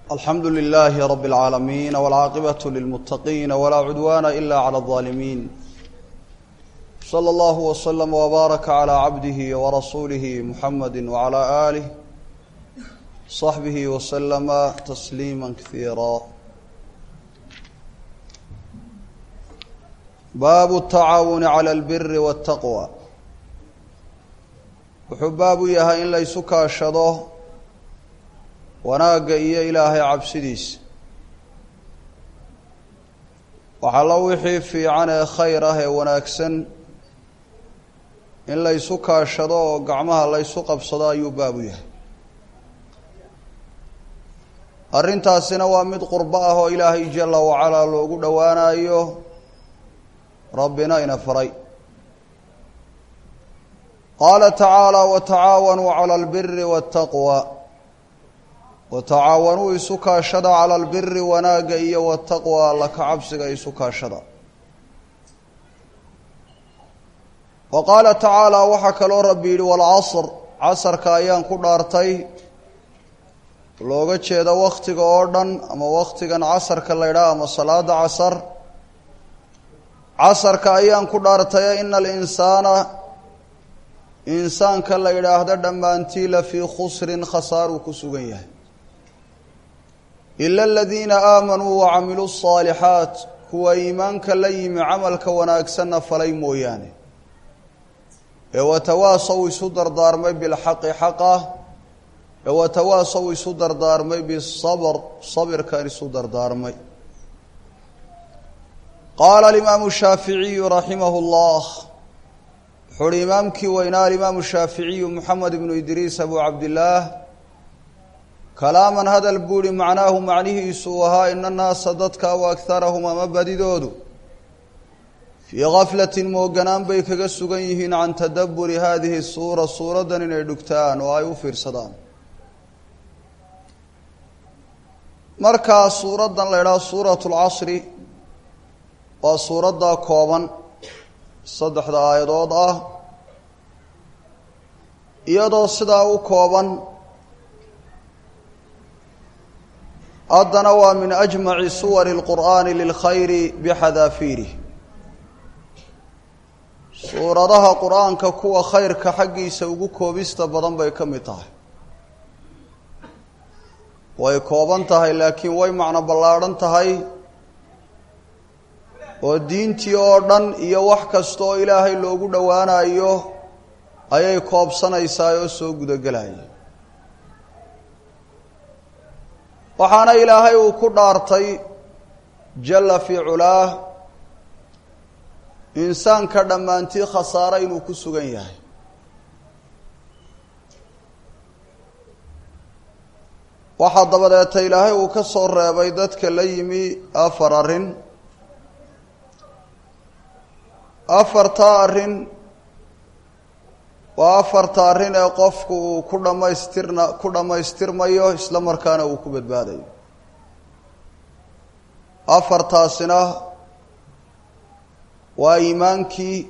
alxamdu lilaahi rab اlcaalamiin wاlcaaqibaة lilmuttaqiin wlaa cudwaana ila clى الظaalimiin slى اllah wslm wbaaraka clى cabdihi wrasuulihi muxamadi wclى aalih صaxbihi wslama tasliima kaiira baabu الtacaawuni clى اlbiri wالtaqwى wuxuu baab u yahay in laysu kaashado wanaagga iyo ilaahay cabsidiisa waxallo wixii fiican ee khayr ah ee wanaagsan in laysu kaashado oo gacmaha laysu qabsado ayuu baab u yahay arrintaasina waa mid qurbo ah oo ilaahay jala wacalaa loogu dhowaanayo rabbina ina faray qaala tacaala watacaawanuu cala albiri waataqwa watacaawanuu isu kaashada cala albiri wanaagga iyo wataqwa alla ka cabsiga isu kaashada wa qaala tacaala waxaa kaloo rabbi yidhi walcasr casarka ayaan ku dhaartay looga jeeda waktiga oo dhan ama waktigan casarka la ydhaha ama salaada casar casarka ayaan ku dhaartaye ina alinsaana insaanka la yidhaahdo dhammaantii la fii khusrin khasaaruu ku sugan yahay ila aladiina aamanuu wa camiluu الصaalixaat kuwa iimaanka la yimi camalka wanaagsanna falay mooyaane ee watawaasaw isu dardaarmay bilxaqi xaqa ee watawaasaw isu dardaarmay bisabr sabirkan isu dardaarmay qaala alimaamu shaaficiyu raximah اllah wuxuu uhi imaamkii weynaa alimaamu shaaficiyu moxamed ibnu idriis abu cabdillaah kalaaman hadal buuhi macnaahu macnihiisu uu ahaa ina naasa dadka wa agharahum ama badidoodu fii gaflatin mooganaan bay kaga sugan yihiin can tadabburi haadihi suura suuraddan inay dhugtaan oo ay u fiirsadaan markaa suuraddan la ydhaha suuratu lcasri waa suuradda kooban saddexda aayadood ah iyadoo sidaa u kooban haddana waa min ajmaci suwari اlqur'aani lilkhayri bixadaafiirih suuradaha qur-aanka kuwa khayrka xaggiisa ugu koobista badan bay ka mid tahay way kooban tahay laakiin way macno ballaadhan tahay oo diintii oo dhan iyo wax kasta oo ilaahay loogu dhowaanayo ayay koobsanaysaa oo soo gudagelaya waxaana ilaahay uu ku dhaartay jalla fii culaah insaanka dhammaantii khasaare inuu ku sugan yahay waxaa dabadeeta ilaahay uu ka soo reebay dadka la yimi afar arrin afartaa arrin waa afarta arrin ee qofku uu ku dhammaystirna ku dhammaystirmayo isla markaana uu ku badbaadayo afartaasina waa iimaankii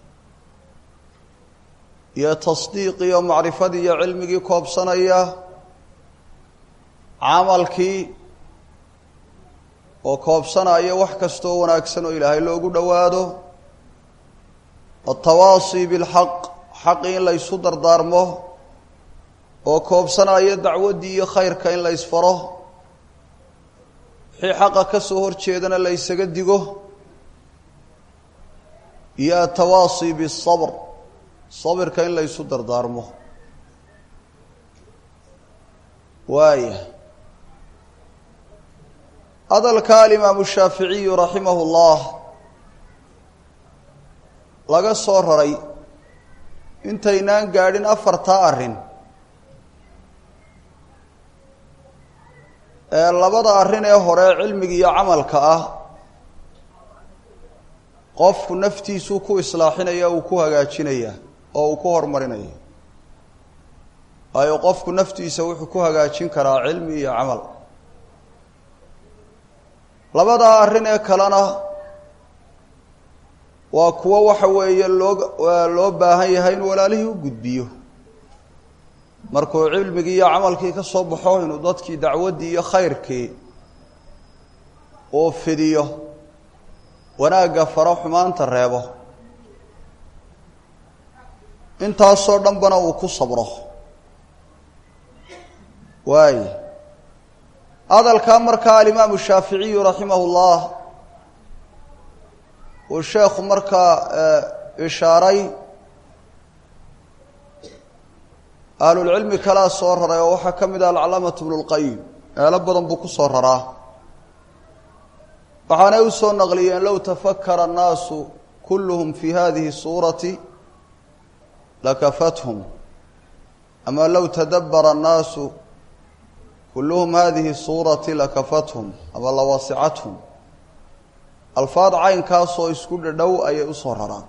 iyo tasdiiqii iyo macrifadii iyo cilmigii koobsanaya camalkii oo koobsanaya wax kastoo wanaagsan oo ilaahay loogu dhowaado altawaasi bilxaq xaqi in la ysu dardaarmo oo koobsanaya dacwaddii iyo khayrka in la ysfaro wixii xaqa ka soo hor jeedana la ysaga digo iyo atawaasi bisabr sabirka in la ysu dardaarmo waaya hadalka alimaamu shaaficiyu raximah اllah laga soo raray intaynaan gaadhin afartaa arrin ee labada arrin ee hore cilmiga iyo camalka ah qofku naftiisuu ku islaaxinaya uu ku hagaajinaya oo uu ku horumarinaya waayo qofku naftiisa wuxuu ku hagaajin karaa cilmi iyo camal labadaa arrin ee kalena waa kuwo waxa weeye loo loo baahan yahay in walaalihii u gudbiyo markuu cilmigii iyo camalkii ka soo baxo inuu dadkii dacwaddii iyo khayrkii uu fidiyo wanaagga faro xumaanta reebo intaasoo dhanbana uu ku sabro waay hadalkaa markaa alimaamu shaaficiyu raximahu llah uu sheekhu markaa ishaaray ahlulcilmi kalaa soo raray oo waxaa ka mid ah alcalaamatu bnu lqayim meelo badan buu ku soo raraa waxaanay u soo naqliyeen low tafakara annaasu kulluhum fi hadihi suurati lakafathum ama low tadabbara annaasu kulluhum hadihi suurati lakafathum ama lawasicathum alfaad caynkaasoo isku dhadhow ayay usoo raraan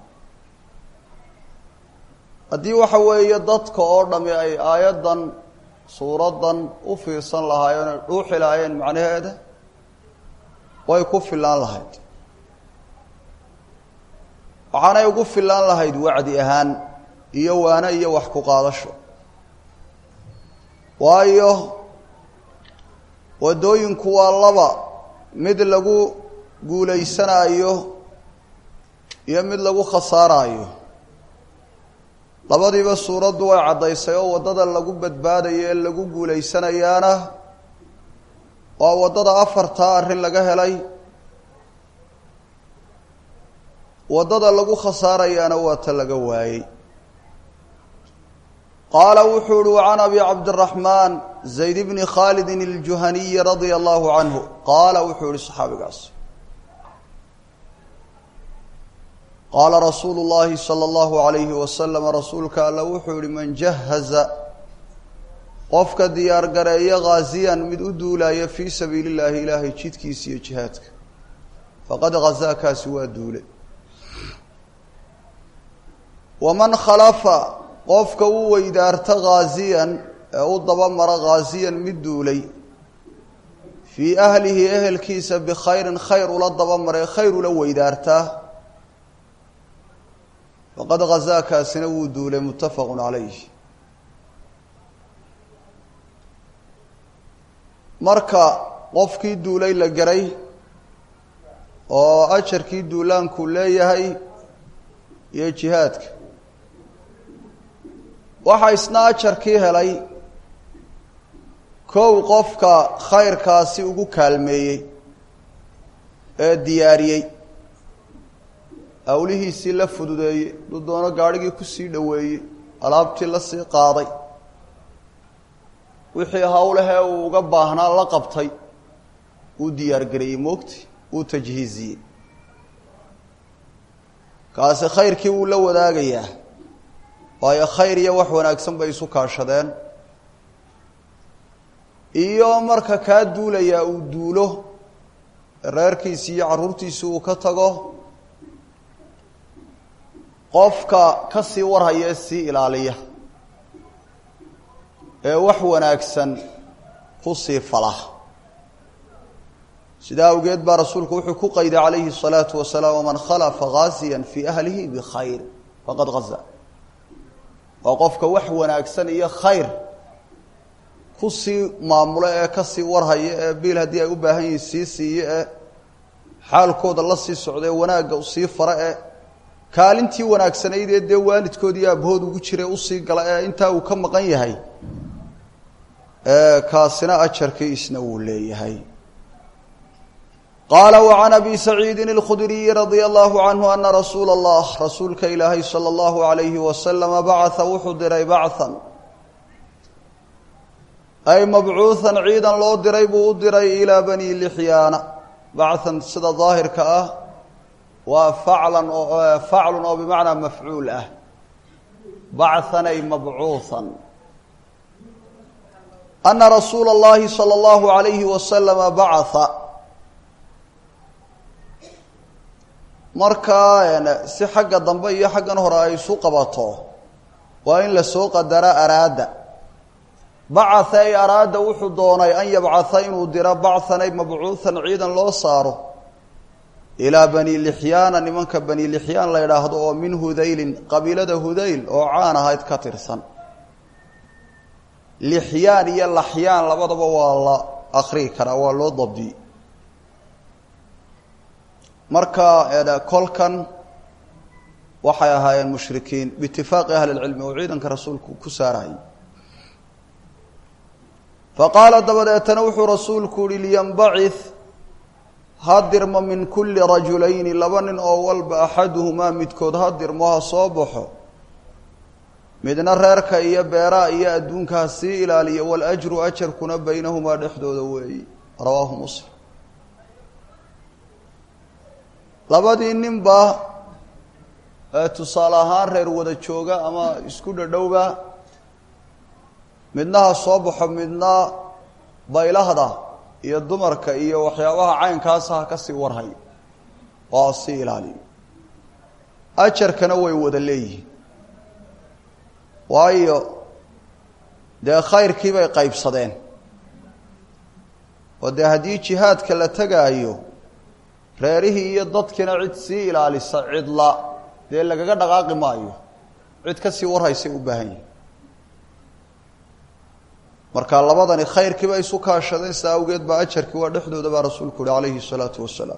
haddii waxa weeye dadka oo dhami ay aayaddan suuraddan u fiirsan lahaayeen oy dhuuxi lahaayeen macnaheeda way ku fillaan lahayd waxaanay ugu fillaan lahayd wacdi ahaan iyo waano iyo wax ku qaadasho waayo waddooyinku waa laba mid lagu guulaysanaayo iyo mid lagu khasaaraayo labadiiba suuraddu way caddaysay oo waddada lagu badbaadayo ee lagu guulaysanayaana waa waddada afartaa arrin laga helay waddada lagu khasaarayaana waa ta laga waayey qaala wuxuu uhi can abi cabdiraxmaan zayd bni khaalidin iljuhaniyi radia allahu canhu qaala wuxuu yihi saxaabigaas qaala rasuulu llahi sala allahu alayhi wasalam rasuulka alla wuxuu yihi man jahaza qofka diyaar gareeya ghaasiyan mid u duulaaya fii sabiili llahi ilaahay jidkiisa iyo jihaadka faqad ghazaakaasi waa duule waman khalafa qofka u weydaarta ghaasiyan ee u dabamara ghaasiyan mid duulay fii ahlihi ehelkiisa bikhayrin khayr ula dabamaree khayr ula weydaartaa faqad ghazaakaasina wuu duulay muttafaqun calayh marka qofkii duulay la garay oo ajarkii duulaanku leeyahay iyo jihaadka waxaa isna ajarkii helay kow qofka khayrkaasi ugu kaalmeeyey ee diyaariyey awlihiisii la fududeeyey duu doono gaadhigii kusii dhoweeyey alaabtii la sii qaaday wixii hawlahee uu uga baahnaa la qabtay uu diyaargareeyey moogti uu tajhiiziyey kaasi khayrkii wuu la wadaagayaa waayo khayr iyo wax wanaagsan bay isu kaashadeen iyo marka kaa duulayaa uu duulo reerkiisi iyo carruurtiisi uu ka tago qofka ka sii warhaya ee sii ilaaliya ee wax wanaagsan ku sii fala sidaa awgeed baa rasuulku wuxuu ku qayday calayhi الsalaatu wasalaam waman khalafa ghaasiya fii ahlihi bikhayr faqad gaza waa qofka wax wanaagsan iyo khayr ku sii maamulo ee ka sii warhaya ee biil haddii ay u baahan yihiin sii siiyo ee xaalkooda la sii socda ee wanaagga usii fara ee kaalintii wanaagsanayd ee dee waalidkood iyo aabahood ugu jira usii gala ee intaa uu ka maqan yahay kaasina ajarkii isna wuu leeyahay qaala وعan abi saciidi الkhudriyi radيa allahu canhu ana rasuula اllah rasuulka ilaahay salى اllahu عalayhi wasalama bacaa wuxuu diray bacan ay mabcuuhan ciidan loo diray buu u diray ilaa bani lixyaana bacan sida daahirka ah waa faclan oo faclun oo bimacnaa mafcuul ah bacan ay mabcuuhan ana rasuula اllahi salى اllahu عalayhi wasalama bacaa markaa si xagga dambe iyo xaggan hore ay isu qabato waa in lasoo qadara araada bacatha ay araada wuxuu doonay an yabcatha inuu diro bacan ay mabcuuhan ciidan loo saaro ilaa bani lixyaana nimanka bani lixyaan la idhaahdo oo min hudaylin qabiilada hudayl oo caan ahayd ka tirsan lixyaan iyo laxyaan labadaba waa la akrii karaa waa loo dabdiyey marka kolkan waxay ahaayeen mushrikiin biitifaaqi ahli lcilmi oo ciidanka rasuulku ku saarayay faqaala dabadeetana wuxuu rasuulku yihi liyanbacith hadirma min kulli rajulayni laba nin oo walba axaduhumaa midkood hadirmo ha soo baxo midna reerka iyo beeraha iyo adduunkaa sii ilaaliya waljru ajarkuna baynahumaa dhexdooda weeyi rawaahu muslim labadii ninba tusaale ahaan reer wada jooga ama isku dhadhowba midna ha soo baxo midna baylahda iyo dumarka iyo waxyaabaha caynkaasa ha ka sii warhay oo ha sii ilaaliyo ajarkana way wada leeyihiin waayo dee khayrkii bay qaybsadeen oo dee haddii jihaadka la tegaayo reerihii iyo dadkiina cid sii ilaalisa cidla dee lagaga dhaqaaqi maayo cid ka sii warhaysay u baahan yihin marka labadani khayrkiiba isu kaashadeen saa awgeed baa ajarkii waa dhexdooda baa rasuulku uhi calayhi الsalaatu wasalaam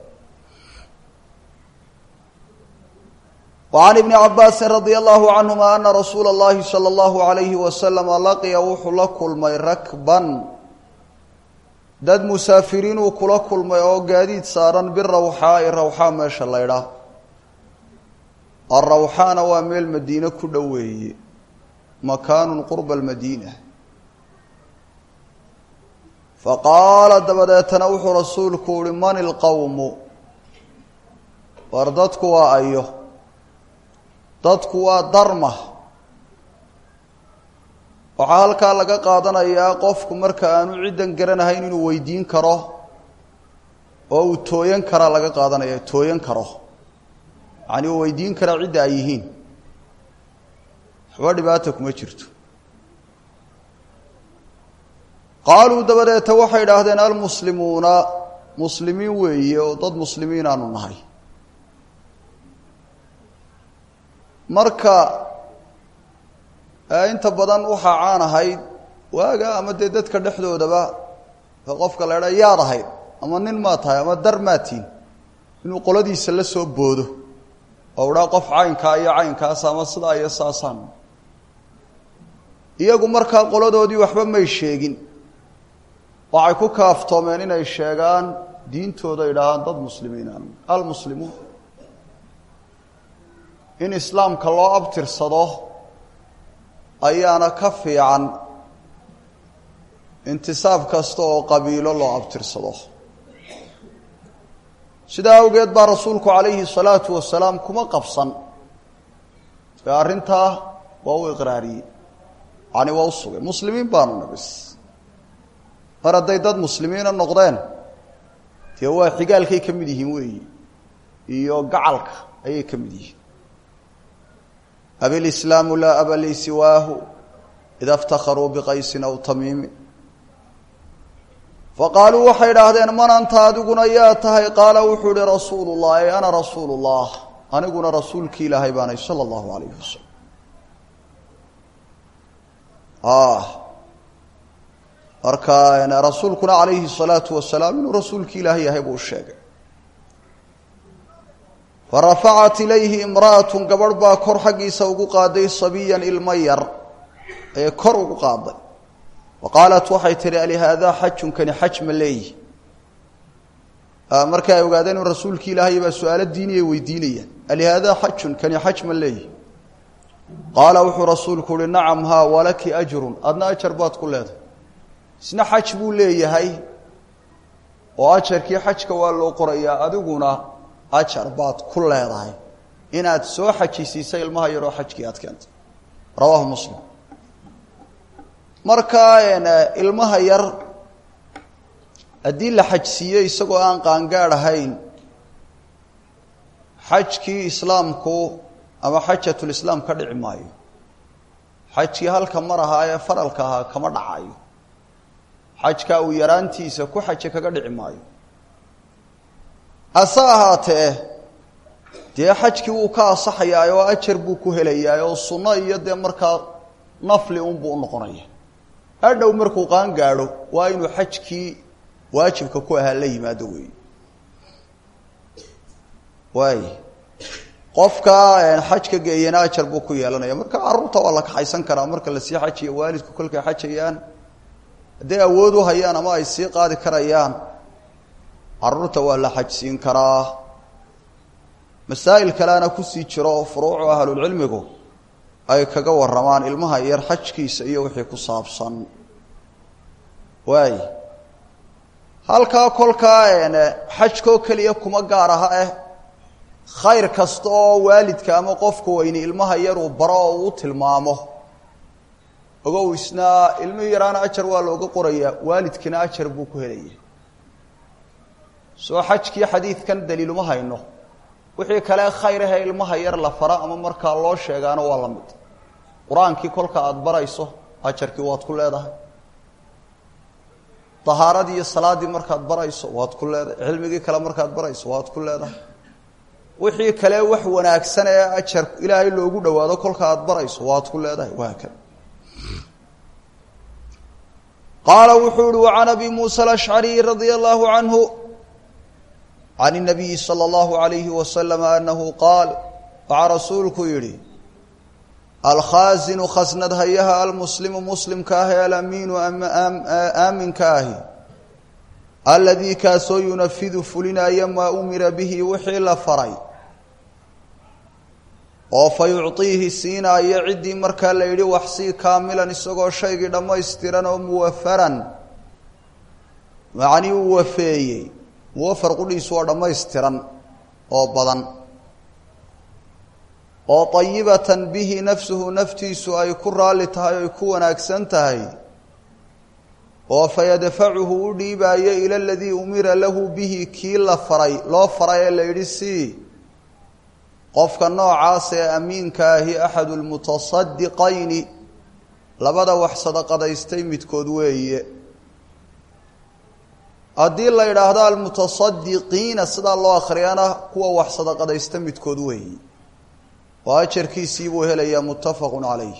وعn iبn cabaasi radي الlahu canهuma ana rasuula الlahi salى الlahu عalayhi waslama laqiya wuxuu la kulmay rakban dad musaafiriin uu kula kulmay oo gaadiid saaran birawxaa'i rawxaa meesha laydhaa arawxaana waa meel madiine ku dhoweeye makaanu qurba اlmadiina faqaala dabadeetana wuxuu rasuulku uhi man ilqowmu war dadku waa ayo dadku waa darma waxaa halkaa laga qaadanayaa qofku marka aanu ciddan garanahayn inuu weydiin karo oo uu tooyan karaa laga qaadanaya tooyan karo yacani uu weydiin karaa cidda ay yihiin waxba dhibaata kuma jirto qaaluu dabadeeta waxay idhaahdeen almuslimuuna muslimiin weeye oo dad muslimiin aanu nahay marka inta badan waxaa caan ahayd waaga ama dee dadka dhexdoodaba qofka la idhaa yaad ahayd ama nin maa tahay ama dar maatiin inuu qoladiisa la soo boodo oo idhaa qof caynkaa iyo caynkaas ama sidaa iyo saasaan iyagu markaa qoladoodii waxba may sheegin waxay ku kaaftoomeen inay sheegaan diintooda idhaahaan dad muslimiin aan almuslimuun in islaamka loo abtirsado ayaana ka fiican intisaab kasta oo qabiilo loo abtirsado sidaa awgeed baa rasuulku calayhi salaatu wasalaam kuma qabsan ee arrintaa waa u iqraariyey yani waa u sugay muslimiin baanu nabis mar hadday dad muslimiina noqdeen dee waa xigaalkay ka mid yihiin weeyi iyo gacalka ayay ka mid yihiin abilislaamu laa aba lii siwaahu ida iftakharuu biqaysin aw tamiimin faqaaluu waxay idhaahdeen man anta adiguna yaa tahay qaala wuxuu ihi rasuulu llah ey ana rasuulu llah aniguna rasuulkii ilaahay baanay sala allahu alayhi wasalam marka rasuulkuna calayhi الsalaatu wasalaam inuu rasuulki ilaahay yahay buu sheegay farafacat ilayhi imra'atu gabadh baa kor xaggiisa ugu qaaday sabiyan ilmo yar ee kor ugu qaaday wa qaalat waxay tihi alihaadaa xajun kani xaj ma leeyihi markii ay ogaadeen in rasuulki ilaahay baa su-aalo diiniya weydiinayaan alihaadaa xajun kani xaj ma leeyihi qaala wuxuu rasuulku uhi nacam haa walaki ajrun adna ajar baad ku leedahay isna xaj buu leeyahay oo ajarkii xajka waa loo qorayaa adiguna ajar baad ku leedahay inaad soo xajisiisay ilmaha yaroo xajkii aad keentay rawaahu muslim marka ilmaha yar haddii la xajsiiyo isagoo aan qaangaadh ahayn xajkii islaamku ama xajatulislaam ka dhici maayo xajkii halka mar ahaa ee faralka ahaa kama dhacayo xajka uu yaraantiisa ku xaje kaga dhici maayo hase ahaatee dee xajkii wuu ka asaxayaa oo ajar buu ku helayaa oo sunno iyo dee markaa nafli unbuu u noqonaya hadhow markuu qaan gaadho waa inuu xajkii waajibka ku ahaa la yimaado weey waay qofka xajka geeyana ajar buu ku yeelanaya marka carruurta waa la kaxaysan karaa marka lasii xajiya waalidku kolkay xajayaan hadday awood u hayaan ama ay sii qaadi karayaan carruurta waa la xajsiin karaa masaa'il kaleana kusii jiro oo furuucu ahlulcilmigu ay kaga warramaan ilmaha yar xajkiisa iyo wixii ku saabsan waay halkaa kolkaa xajkoo keliya kuma gaar aha eh khayr kasta oo waalidka ama qofka weyni ilmaha yar uu baro oo uu tilmaamo ogow isna ilmihii yaraana ajar waa looga qorayaa waalidkina ajar buu ku helaya soo xajkii xadiidkan daliiluma hayno wixii kale khayr ahe ilmaha yar la fara ama markaa loo sheegaana waa la mid qur-aankii kolka aada barayso ajarkii waad ku leedahay dahaaradii iyo salaaddii markaad barayso waad ku leedahay cilmigii kale markaad barayso waad ku leedahay wixii kale wax wanaagsan ee ajar ilaahay loogu dhawaado kolka aada barayso waad ku leedahay waa kan qaala wuxuu uhi wacan abi muusa alashcariy radia allahu canhu can الnabiyi salى اllahu عalayhi wasalam anahu qaal waxaa rasuulku yidhi alkhaasinu khasnad hayaha almuslimu muslimka ah ee alamiinu aaminka ahi aladii kaasoo yunafidu fulinaya maa umira bihi wixii la faray oo fa yucطiihi siinaaya ciddii markaa la yidhi waxsii kaamilan isagoo shaygii dhammaystiran oo muwafaran macnii uu wafeeyey muwafar qudhiisu waa dhammaystiran oo badan oo طayibatan bihi nafsuhu naftiisu ay ku raalli tahay oy ku wanaagsan tahay oo fayadfacuhu u dhiibaayo ila aladii umira lahu bihi kii la faray loo faray ee la yidhi sii qofka noocaas ee amiinka ahi axadu lmutasadiqayni labada wax sadaqadaystay midkood weeye haddii la yidhaahdo almutasadiqiina sidaa loo akhriyana kuwa wax sadaqadaysta midkood weeye oo ajarkiisii buu helayaa muttafaqu calayh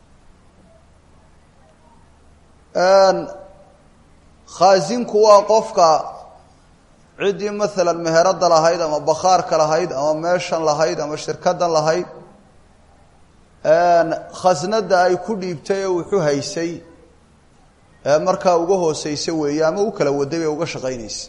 khaasinku waa qofka ciddii maalan meherada lahayd ama bakhaarka lahayd ama meeshan lahayd ama shirkadan lahayd khasnada ay ku dhiibtay ee wuxu haysay ee markaa uga hooseysa weeye ama u kala waday bay uga shaqaynaysa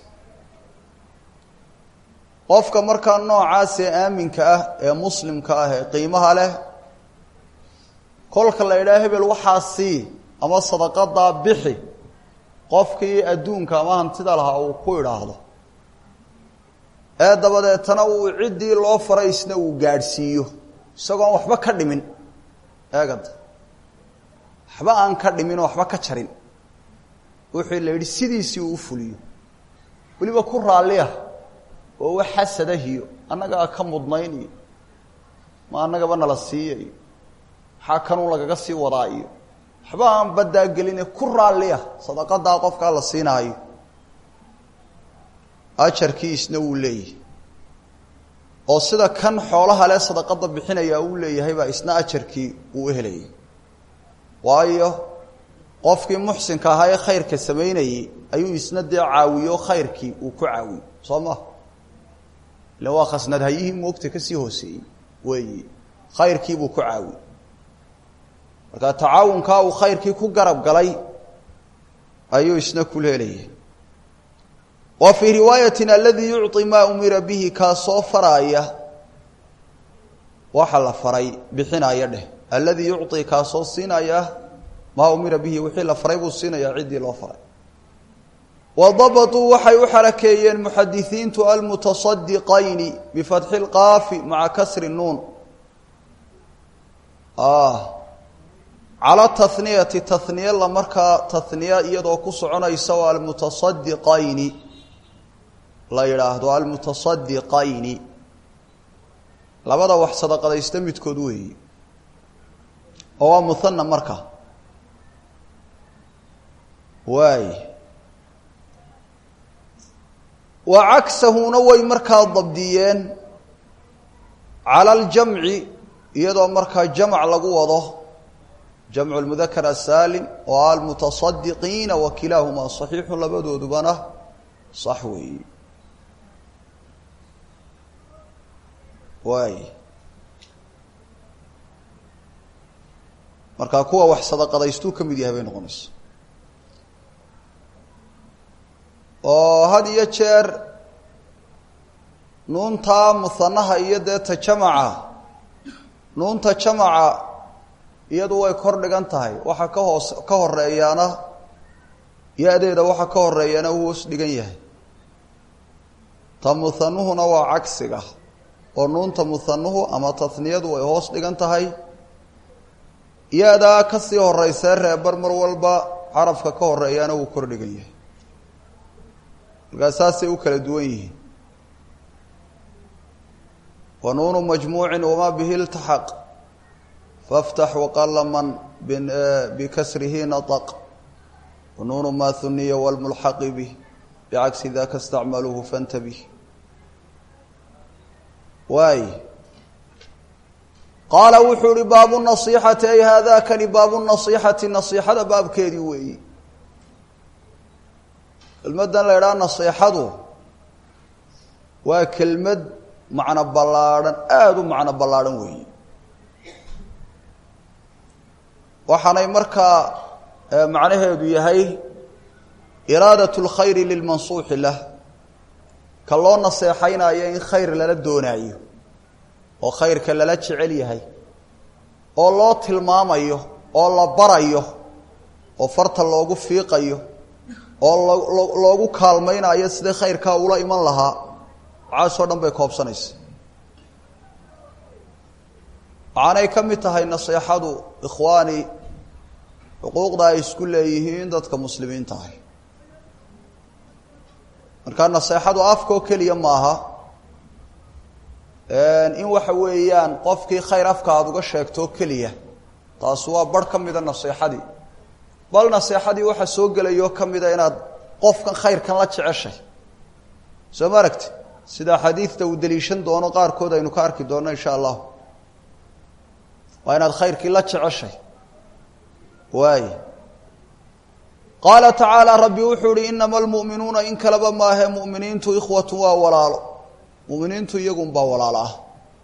qofka markaa noocaas ee aaminka ah ee muslimka ah ee qiimaha leh kolka la yidhaha hebel waxaa sii ama sadaqadaa bixi qofkii adduunka ama hantida lahaa uu ku idhaahdo ee dabadeetana uu ciddii loo faray isna uu gaadhsiiyo isagoon waxba ka dhimin eegada waxba aan ka dhimin oo waxba ka jarin wuxuu la yidhi sidiisii uu u fuliyo weliba ku raalliya oo wax xasadahiyo annagaa ka mudnayn iyo ma annagaba nala siiya iyo maxaa kanuu lagaga sii wadaa iyo waxba aan baddaa geline ku raalliya sadaqadaa qofkaa la siinaayo ajarkii isna wuu leeyahay oo sida kan xoolaha le sadaqada bixinaya uu leeyahay baa isna ajarkii uu u helayay waayo qofkii muxsinka ahaa ee khayrka samaynayey ayuu isna dee caawiyo khayrkii uu ku caawiyo soo ma ila waa khasnad hayihii moogta kasii hooseeyey weeyi khayrkiibuu ku caawiye marka tacaawunkaa uu khayrkii ku garab galay ayuu isna ku leelayay wa fii riwaayatin aladii yucطi maa umira bihi kaasoo faraaya waxa la faray bixinaya dheh alladii yucطi kaasoo siinaya maa umira bihi wixii la faray buu siinayaa ciddii loo faray wa dabaطuu waxay u xarakeeyeen muxadisiintu almutasadiqayni bifatxi اlqaafi maca kasri nuun cala taniyati taniye la markaa taniya iyadoo ku soconaysa oo almutasadiqayni la yidhaahdo almutasadiqayni labada wax sadaqadaysta midkood weeyi oo waa muhana marka waay wa cagsahuna way markaa dabdiyeen cala aljamci iyadoo markaa jamc lagu wado jamcu lmudakar asaalim oo almutasadiqiina wa kilaahumaa saxiixun labadoodubana sax weeye waay markaa kuwa wax sadaqadaystuu ka mid yahay bay noqonaysa oo had iyo jeer nuuntaa muhanaha iyo dee ta jamaca nuunta jamaca iyadu way kor dhigan tahay waxa ka hoos ka horeeyaana ya-deeda waxa ka horeeyaana uu hoos dhigan yahay ta muhanuhuna waa cagsiga oo nuunta muhanuhu ama taniyadu way hoos dhigan tahay ya-daa kasii horeysee reebar mar walba carafka ka horeeyaana wuu kor dhigan yahay markaa saasay u kala duwan yihiin wa nuunu majmuucin wamaa bihi iltaxaq faftax waqala man bikasrihi nataq wa nuunu maa huniya walmulxaqi bih bicagsi daka istacmaluuhu fantabih waay qaala wuxuu ihi baabu nasiixati ay haadakani baabu nasiixati nasiixada baabkeedii weeyi kelmaddan la idhaha nasiixadu waa kelmad macno ballaadhan aada u macno ballaadhan weeyi waxaanay markaa macnaheedu yahay iraadat اlkhayri lilmansuuxi lah ka loo naseexaynayo in khayr lala doonaayo oo khayrka lala jecel yahay oo loo tilmaamayo oo la barayo oo farta loogu fiiqayo oo lo loogu kaalmaynayo sidai khayrkaa ula iman lahaa waxaasoo dhan bay koobsanaysa waxaanay ka mid tahay naseexadu ikhwaani xuquuqda ay isku leeyihiin dadka muslimiinta ahi marka naseexadu afkoo keliya maaha in waxa weeyaan qofkii khayr afka aada uga sheegtoo keliya taasi waa bar ka mida naseexadii bal naseexadii waxaa soo gelayoo ka mida inaad qofkan khayrkan la jeceshay soo ma aragti sida xadiidta uu deliishan doono qaarkood aynu ka arki doonno insha allahu waa inaad khayrkii la jeceshay waay qaala tacaala rabbi wuxuu ihi inama almu'minuuna in kaleba maahe mu'miniintu ikhwatu waa walaalo mu'miniintu iyagunbaa walaalo ah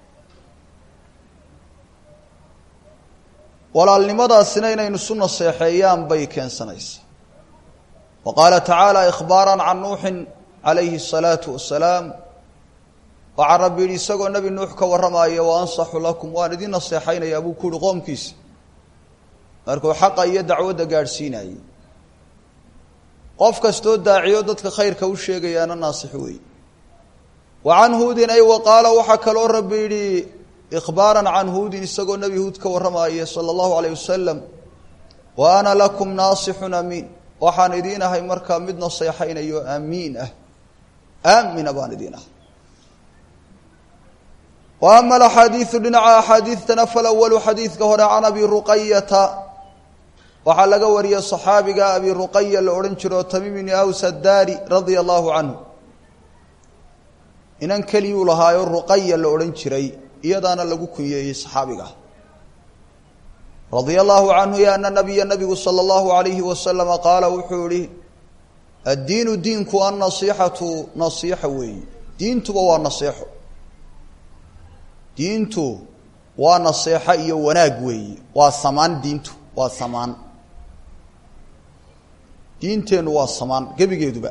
walaalnimadaasina inaynu isu naseexeeyaan bay keensanaysaa wa qaala tacaala ikhbaara can nuuxin calayhi الsalaatu wasalaam waxaa rabbi yidhi isagoo nebi nuux ka warramaya wa ansaxu lakum waan idin naseexaynayaa buu ku uhi qoomkiisa markuu xaqa iyo dacwadda gaadhsiinayay qof kastoo daaciyo dadka khayrka u sheegayaana naasix weey wa can huudin ay wa qaala waxaa kaloo rabbi yidhi ikhbaaran can huudin isagoo nebi huud ka warramaya sala allahu alayh wasalam wa ana lakum naasixun amiin waxaan idiin ahay markaa mid naseexaynayo amiin ah aamina baan idiin ahay wa ama alaxaadiidu dhinaca axaadiidtana falawalu xadiidka hore can abi ruqayata waxaa laga wariyey صaxaabiga abi ruqaya la odhan jiro tamiim bni aws addaari radia allahu canhu inan keliyuu lahaayo ruqaya la odhan jiray iyadaana lagu kunyeeyey صaxaabiga radia allahu canhu ya ana nabiya nabigu salى اllahu alayhi wasalama qaala wuxuu ihi addiinu diinku annasiixatu nasiixa weeyi diintuba waa naseexo diintu waa naseexo iyo wanaag weeyi waa samaan diintu waa samaan diinteennu waa samaan gebigeeduba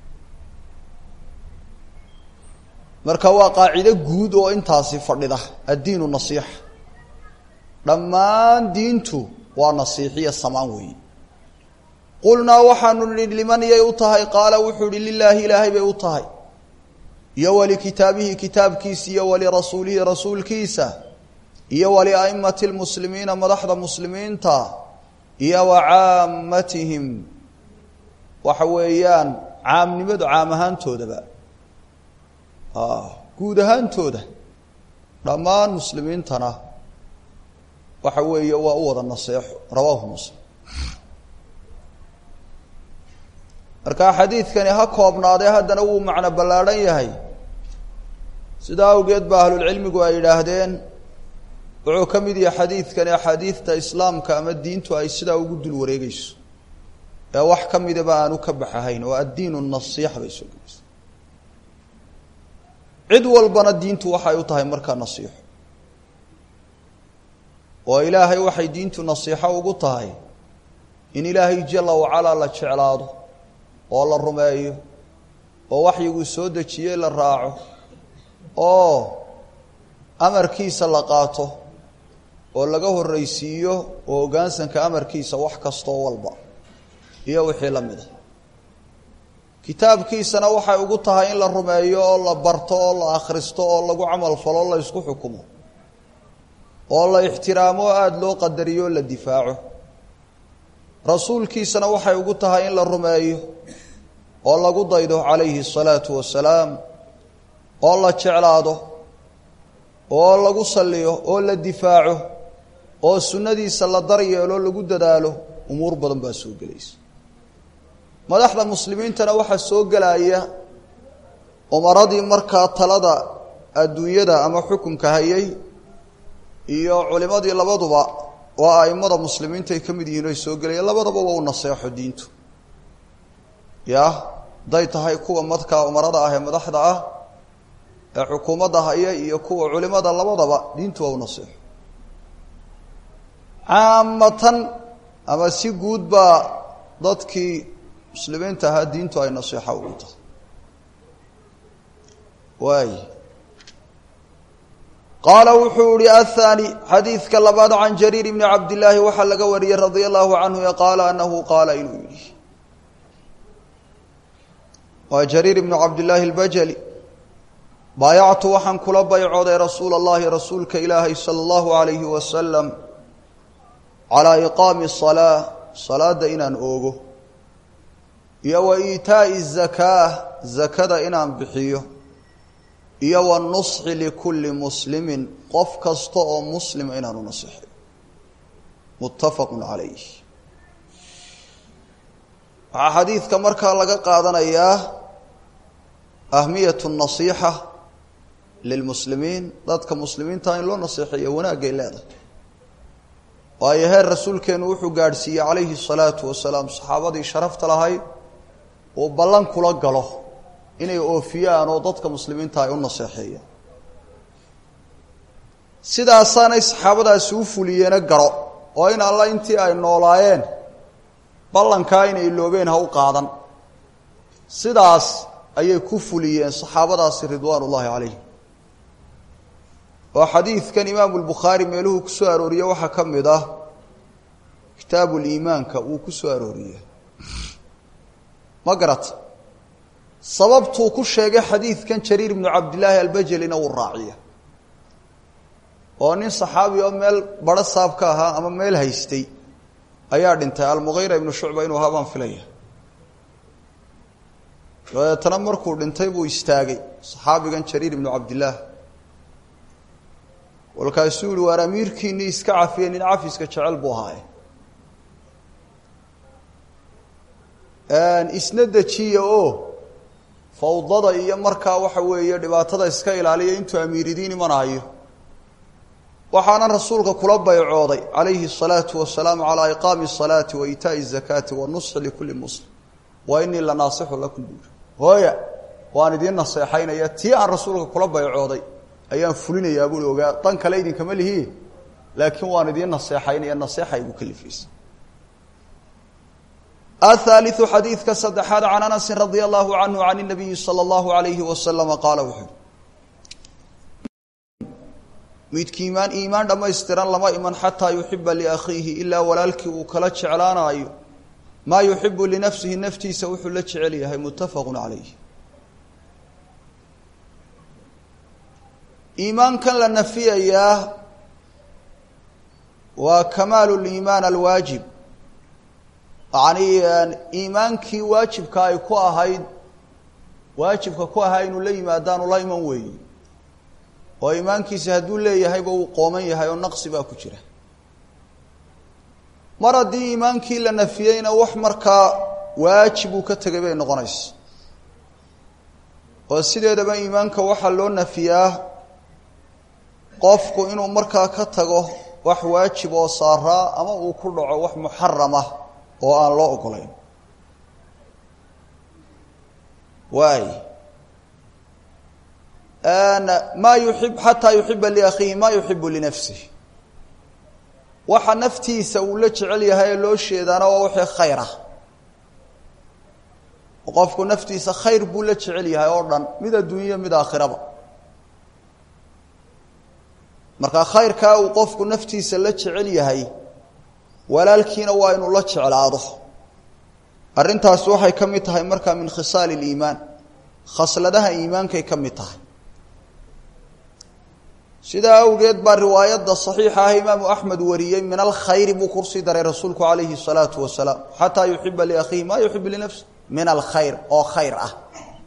marka waa qaacido guud oo intaasi fadhida addiinu nasiixa dhammaan diintu waa nasiixiya samaan weeyi qulnaa waxaanu nihi liman yay u tahay qaala wuxuu ihi lilaahi ilaahay bay u tahay iyo walikitaabihi kitaabkiisa iyo walirasuulihi rasuulkiisa iyo waliaimati lmuslimiina madaxda muslimiinta iyo wa caamatihim waxa weeyaan caamnimadu caam ahaantoodaba guud ahaantooda dhammaan muslimiintana waxa weeye waa u wada naseexo rawaahu muslim marka xadiidkani ha koobnaadee haddana wuu macno ballaadhan yahay sidaa awgeed ba ahlulcilmigu ay yidhaahdeen wuxuu ka mid yahay xadiidkani axaadiidta islaamka ama diintu ay sidaa ugu dul wareegeyso ee wax ka midaba aanu ka baxahayn oo addiinu nasiixa bay soo gelaysa cid walbana diintu waxay u tahay markaa nasiixo oo ilaahay waxay diintu nasiixo ugu tahay in ilaahay jala wacalaa la jeclaado oo la rumeeyo oo waxyiguu soo dejiyey la raaco oo amarkiisa la qaato oo laga horreysiiyo oo hoggaansanka amarkiisa wax kastoo walba iyo wixii la mid a kitaabkiisana waxay ugu tahay in la rumeeyo oo la barto oo la akhristo oo lagu camal falo o la ysku xukumo oo la ixtiraamo oo aada loo qadariyo o la difaaco rasuulkiisana waxay ugu tahay in la rumeeyo oo lagu daydo calayhi الsalaatu wasalaam oo la jeclaado oo lagu salliyo oo la difaaco oo sunnadiisa la daryeelo lagu dadaalo umuur badan baa soo gelaysa madaxda muslimiintana waxaa soo gelaya umaradii markaa talada adduunyada ama xukunka hayay iyo culimadii labaduba waa aimada muslimiinta ay ka mid yihiin ay soo gelayaan labadaba waa u naseexo diintu ya hadday tahay kuwa madkaa umarada ah ee madaxda ah ee xukuumadda haya iyo kuwa culimada labadaba diintu waa u naseexo caamatan ama si guud baa dadkii muslimiinta ahaa diintu ay naseexo ugu tahay waay qaala wuxuu ihi aلthaanي xadiidka labaad can jariir bni cabdillaahi waxaa laga wariyey radia allahu canhu qaala anahu qaala inuu yihi waa jariir ibnu cabdillaahi اlbajali baayactu waxaan kula baycooday rasuula اllahi rasuulka ilaahay salى اllahu alayhi wasalam calaa iqaami الsalaa salaada inaan oogo iyo wa iitaaءi الzakaa zakada inaan bixiyo iyo wanusxi likulli muslimin qof kasta oo muslima inaanu nasixay muttafaqu calayh waxaa xadiidka markaa laga qaadanayaa ahmiyatu nasiixa lilmuslimiin dadka muslimiinta in loo naseexeeyo wanaagay leedahay waayo heer rasuulkeenu wuxuu gaadhsiiyey calayhi الsalaatu wasalaam saxaabadii sharafta lahayd uu ballan kula galo inay oofiyaan oo dadka muslimiinta ay u naseexeeyaan sidaasaanay saxaabadaasi u fuliyeena garo oo in alla intii ay noolaayeen ballankaa inay loobeen ha u qaadan sidaas ayay ku fuliyeen saxaabadaasi ridwaan ullaahi calayhim oo xadiidkan imaamu lbukhaari meeluhuu ku soo arooriye waxaa ka mid ah kitaabu liimaanka wuu ku soo arooriye ma garata sababtuu ku sheegay xadiidkan jariir ibnu cabdillaahi albajelina wuu raaciya oo nin saxaabi oo meel baro saab ka ahaa ama meel haystay ayaa dhintay almughayra ibnu shucba inuu ahaa baan filaya dabeetana markuu dhintay buu istaagay saxaabigan jariir ibnu cabdillaah walkaasuu yihi waar amiirkiinii iska cafiye nin cafiska jecel buu ahaaye isna dejiya oo fawdada iyo markaa waxa weeye dhibaatada iska ilaaliya intuu amiiridiin imanayo waxaana rasuulka kula baycooday calayhi الsalaatu wasalaam calaa iqaami الsalaati wa iitaaءi الzakaati wanusxi likulli muslim wa inii la naasixu lakum buuri hooya waan idiin naseexaynaya tii aan rasuulka kula baycooday ayaan fulinayaa buui ogaa dan kale idinkama lihi laakiin waan idiin naseexaynaya naseexa igu kalifaysa aلثaaliثu xadiidka saddexaad can anasin radia allahu canhu can الnabiyi salى اllahu alayhi wasalama qaala wuxuu midki imaan iimaan dhammaystiran lama iman xataa yuxiba liakhiihi ilaa walaalkii uu kala jeclaanaayo maa yuxibu linafsihi naftiisa wuxuu la jecel yahay muttafaqu calayh iimaankan la nafiyayaa waa kamaalu liimaan alwaajib yacni iimaankii waajibka ay ku ahayd waajibka ku ahaa inuu la yimaadaanu la iman weeye oo iimaankiisi hadduu leeyahayba uu qooman yahay oo naqsi baa ku jira mar haddii iimaankii la nafiyeyna wax markaa waajib uu ka tegay bay noqonaysa oo sideedaba iimaanka waxaa loo nafiyaa qofku inuu markaa ka tago wax waajib oo saaraa ama uu ku dhaco wax muxaram ah oo aan loo ogolayn waay maa yuib xataa yuxiba liakhiihi maa yuxibu linafsih waxa naftiisa uu la jecel yahay ee loo sheedaana waa wixii khayr ah qofku naftiisa khayr buu la jecel yahay oo dhan mid adduunya mid aakhiraba marka khayrkaa uu qofku naftiisa la jecel yahay walaalkiina waa inuu la jeclaado arrintaasi waxay ka mid tahay markaa min khisaal اliimaan khasladaha iimaankay ka mid tahay sidaa awgeed baa riwaayadda صaxiixa ah imaamu axmed wariyey min alkhayri buu kusii daray rasuulku calayhi الsalaatu wasalaam xataa yuxiba liakhiihi ma yuxib linafsi min alkhayr oo khayr ah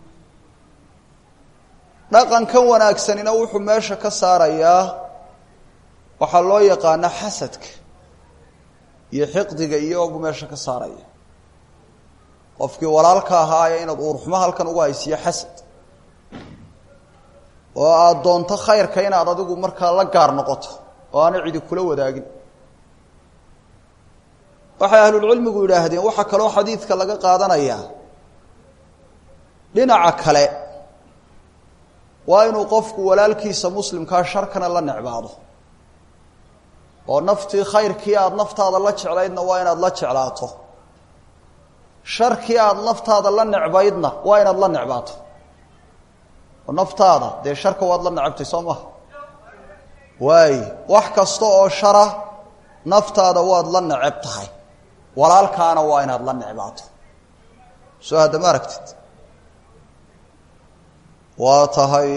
dhaqankan wanaagsanina wuxuu meesha ka saarayaa waxaa loo yaqaana xasadka iyo xiqdiga iyogu meesha ka saaraya qofkii walaalka ahaaya inaad uurxumo halkan ugu haysiyo xasad oo aada doonto khayrka inaad adigu markaa la gaar noqoto oo aana cidi kula wadaagin waxay ahlulcilmigu yidhaahdeen waxaa kaloo xadiidka laga qaadanayaa dhinaca kale waa inuu qofku walaalkiisa muslimkaa sharkana la necbaado oo naftii khayrkii aada naftaada la jeclaydna waa inaad la jeclaato sharkii aada naftaada la necbaydna waa inaad la necbaato oo naftaada dee sharka waad la necabtay soo maha waay wax kasta oo shara naftaada waad la necab tahay walaalkaana waa inaad la necbaato soo hadda ma aragtid waa tahay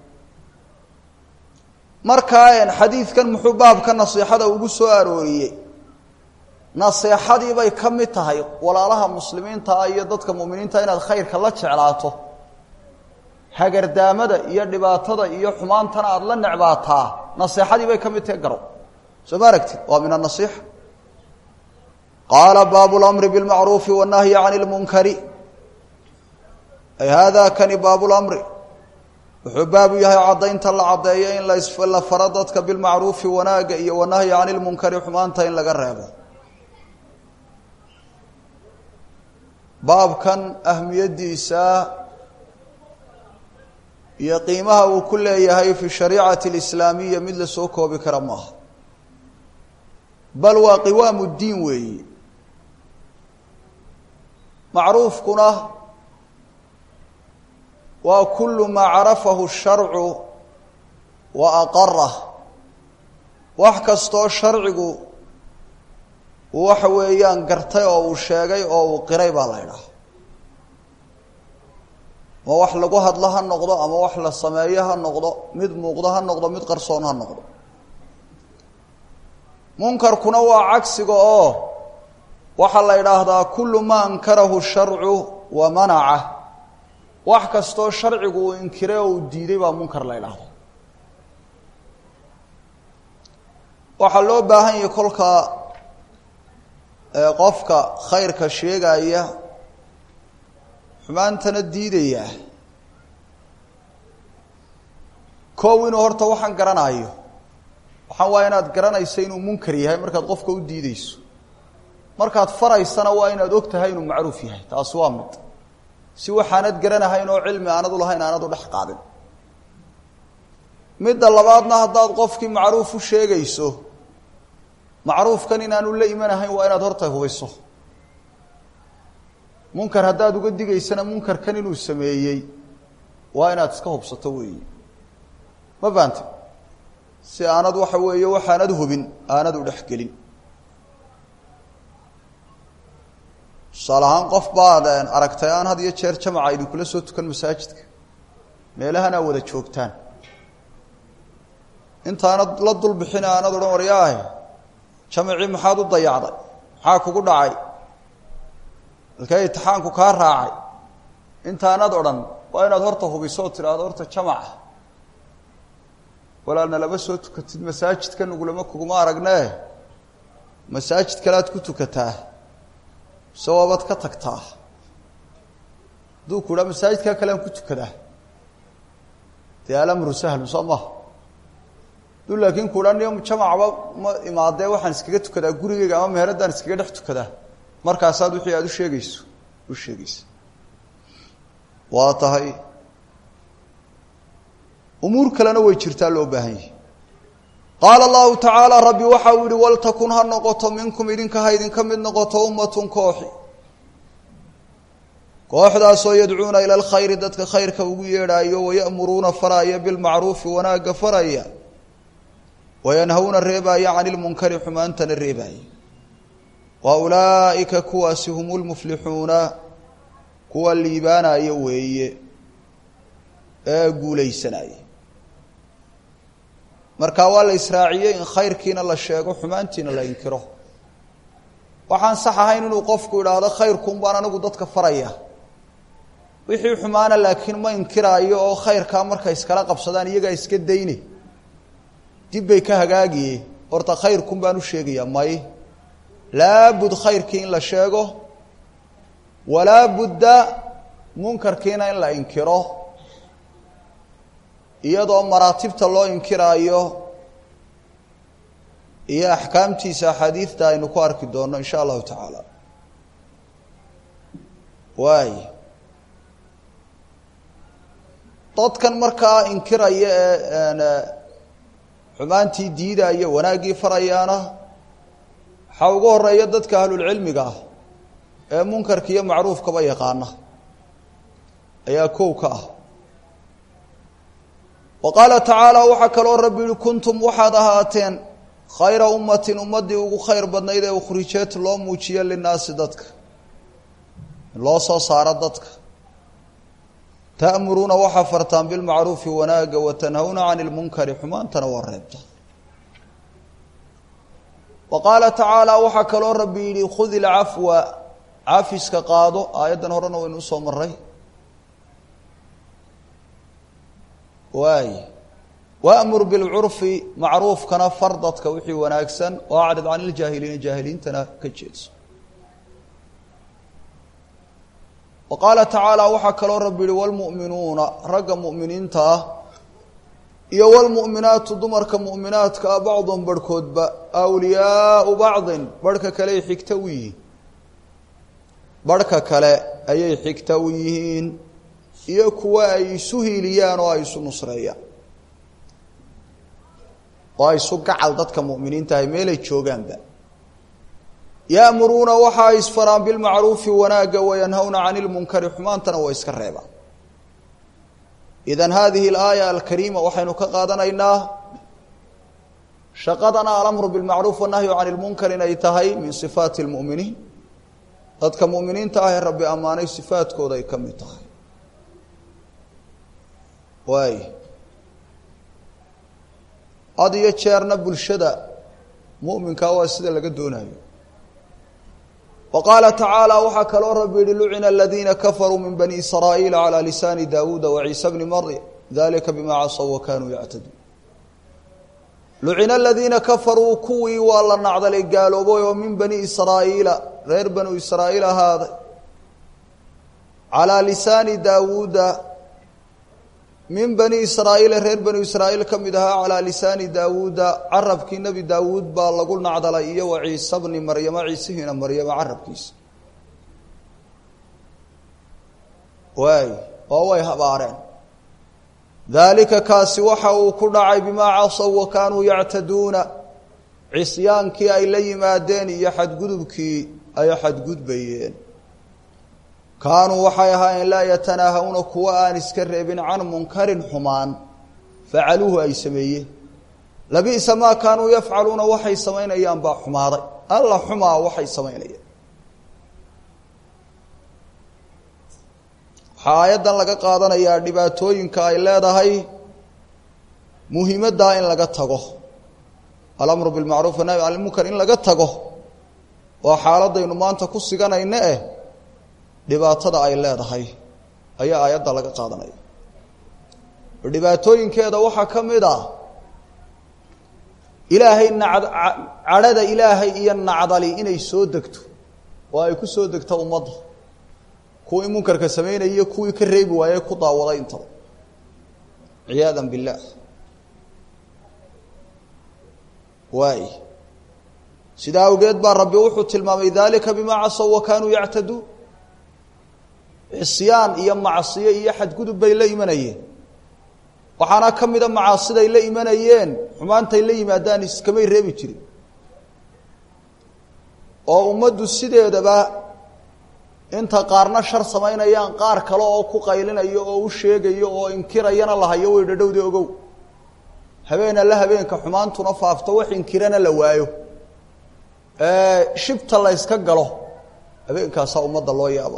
markaa xadiidkan muxuu baabka nasiixada ugu soo arooriyey naseexadii bay ka mid tahay walaalaha muslimiintaa iyo dadka muminiinta inaad khayrka la jeclaato hagardaamada iyo dhibaatada iyo xumaantana aada la necbaataa naseexadii bay ka mid tahay garow soo ma aragtid waa min anasiixa qaala baabu lamri bilmacruufi wannahyi cani lmunkari ay hada kani baabu lamri wuxuu baabu yahay caddaynta la caddeeyo in la faro dadka bilmacruufi wanaagga iyo wanahyi cani lmunkari xumaanta in laga reebo baabkan ahmiyaddiisa iyo qiimaha uu ku leeyahay fi shariicati alislaamiya mid la soo koobi kara maaha bal waa qiwaamu ddiin weeyi macruufkuna waa kulu maa carafahu sharcu wa aqarah wax kastoo sharcigu uu waxa weeyaan gartay oo uu sheegay oo uu qiray baa la ydhaha ama wax lagu hadlo ha noqdo ama wax la sameeyo ha noqdo mid muuqdo ha noqdo mid qarsoon ha noqdo munkarkuna waa cagsiga oo waxaa la yidhaahdaa kulu maa ankarahu sharcu wa manaca wax kastoo sharcigu uu inkiray oo uu diiday baa munkar la ydhaahda waxaa loo baahan yahay kolka qofka khayrka sheegaya xumaantana diidaya kow inuu horta waxaan garanayo waxaan waa inaad garanayso inuu munkar yahay markaad qofka u diideyso markaad faraysana waa inaad og tahay inuu macruuf yahay taasi waa mid si waxaanad garanahayn oo cilmi aanad u lahayn aanad u dhex qaadin midda labaadna haddaad qofkii macruuf u sheegayso macruufkan inaanu la imanahayn waa inaad horta hubayso munkar haddaad uga digaysana munkarkan inuu sameeyey waa inaad iska hubsato weeyi ma fahamte si aanad waxa weeye waxaanad hubin aanad u dhexgelin tusaale ahaan qof baad aragtay aan had iyo jeer jamaca idinkula soo tukan masaajidka meelahan aa wada joogtaan intaanad la dul bixin aanad odhan waryaahe jamacii maxaad u dayacday maxaa kugu dhacay halkee itixaanku kaa raacay intaanad odhan waa inaad horta hubiso oo tidhaahdo horta jamaca walaalna lama soo tukatid masaajidka nugulama kuguma aragnee masaajid kalead ku tukataa mise waabaad ka tagtaa hadduu ku idhaa masaajidkaa kalean ku tukadaa dee alamru sahlu soo maha du laakiin kuhaniyo jamacba ma imaadee waxaan iskaga tukadaa gurigeyga ama meheradaan iskaga dhex tukadaa markaasaad wixii aada u sheegayso u sheegaysa waa tahay umuur kalena way jirtaa loo baahan yahi qaala allahu tacaala rabbi waxa uu yihi waltakun ha noqoto minkum idinka ha idinka mid noqoto ummatun kooxi kooxdaasoo yadcuuna ila alkhayri dadka khayrka ugu yeedhaayo waya'muruuna faraya bilmacruufi wanaagga faraya wayanhawna reebaaya cani lmunkari xumaantana reebaaya wa ulaa'ika kuwaasi hum lmuflixuuna kuwa liibaanaya weeye ee guulaysanaya marka waa la israaciyey in khayrkiina la sheego xumaantiina la inkiro waxaan sax ahayn inuu qofku idhaahdo khayrkuun baan anigu dadka faraya wixii xumaana laakiin ma inkiraayo oo khayrkaa markay iskala qabsadaan iyagaa iska dayne dib bay ka hagaagiye horta khayrkun baan u sheegayaa may laabud khayrkii in la sheego walaa budda munkarkiina in la inkiro iyadoo maraatibta loo inkiraayo iyo axkaamtiisa axaadiidta aynu ku arki doonno in sha allahu tacaala waay dadkan markaa inkiraya ee xumaantii diidaya wanaaggii farayaana waxaa ugu horeeya dadka ahlulcilmiga ah ee munkarka iyo macruufkaba yaqaana ayaa kow ka ah wa qaala tacaala waxaa kaloo rabbi yihi kuntum waxaad ahaateen khayra ummatin ummaddii ugu khayr badnayd ee ukhrijeed loo muujiyo linaasi dadka loo soo saaro dadka ta'muruuna waxaa fartaan bilmacruufi wanaagga wa tanhawna cani lmunkari xumaantana waa reebta wa qaala tacaala waxaa kaloo rabbi yidhi khudi ilcafwa cafiska qaado aayaddan horena waynu usoo maray waay waamur bilcurfi macruufkana far dadka wixii wanaagsan oo acrid can iljaahiliina jaahiliintana ka jeedso wa qaala tacaala waxaa kaloo rabbi yihi wlmu'minuuna ragga mu'miniinta ah iyo wlmu'minaatu dumarka mu'minaadka ah bacdun barhkoodba awliyaau bacdin barhka kale ay xigta u yihiin barhka kale ayay xigta u yihiin iyo kuwa ay isu hiiliyaan oo ay isu nusreeyaan oo ay isu gacal dadka mu'miniinta ahay meelay joogaanba ya'muruuna waxa ay isfaraan bilmacruufi wanaagga wayanhawna cani lmunkari xumaantana waa iska reebaan idan hadihi alaaya alkariima waxaynu ka qaadanaynaa shaqadana alamru bilmacruuf wanahyu cani lmunkar inay tahay min sifaati lmu'miniin dadka mu'miniinta ah ee rabbi ammaanay sifaadkooda ay ka mid tahay waay had iyo jeerna bulshada mu'minkaa waa sida laga doonayo wa qaala tacaala waxaa kaloo rabbi yihi lucina aladiina kafaruu min bani israa'iila calى lisaani dawuuda waciisa bni maryam dalika bima casaw wa kanuu yactaduun lucina aladiina kafaruu kuwii waa la nacdalay gaaloobay oo min bani israa'iila reer banu israa'iil ahaaday calaa lisaani daawuuda min bani israa'iila reer banu israa'iil ka mid ahaa calaa lisaani daawuuda carabkii nebi daawuud baa lagu nacdalay iyo wa ciise bni maryama ciisihiina maryama carabkiisa waay oo way habaareen daalika kaasi waxa uu ku dhacay bimaa casaw wa kaanuu yactaduuna cisyaankii ay la yimaadeen iyo xadgudubkii ay xadgudbayeen kaanuu waxay ahaayeen laa yatanaahawna kuwa aan iska reebin can munkarin xumaan facaluuhu ay sameeyeen labi'sa maa kaanuu yafcaluuna waxay samaynayaan baa xumaaday alla xumaa waxay samaynayaan waxaa aayaddan laga qaadanayaa dhibaatooyinka ay leedahay muhiimaddaa in laga tago alamru bilmacruuf wanahy can ilmunkar in laga tago waa xaaladaynu maanta ku siganayna eh dhibaatada ay leedahay ayaa aayadda laga qaadanaya dhibaatooyinkeeda waxaa ka mid ah ilaahay nacd cadhada ilaahay iyo nacdali inay soo degto oo ay ku soo degto ummadda kuwii munkarka samaynaya kuwii ka reebi waaye ku daawaday intaba ciyaada biاllah waay sidaa awgeed baa rabbi wuxuu tilmaamay dalika bimaa casaw wa kaanuu yactaduun cisyaan iyo macsiyo iyo xadgudub bay la imanayeen waxaana ka mida macaasiday la imanayeen xumaantay la yimaadaan iskamay reebi jirin oo ummaddu sideedaba inta qaarna shar samaynayaan qaar kale oo ku qaylinayo oo u sheegayo oo inkirayana la hayo way dhadhowda ogow habeena la habeenka xumaantuna faafto wax inkirana la waayo shibta la yska galo habeenkaasaa ummadda loo yaaba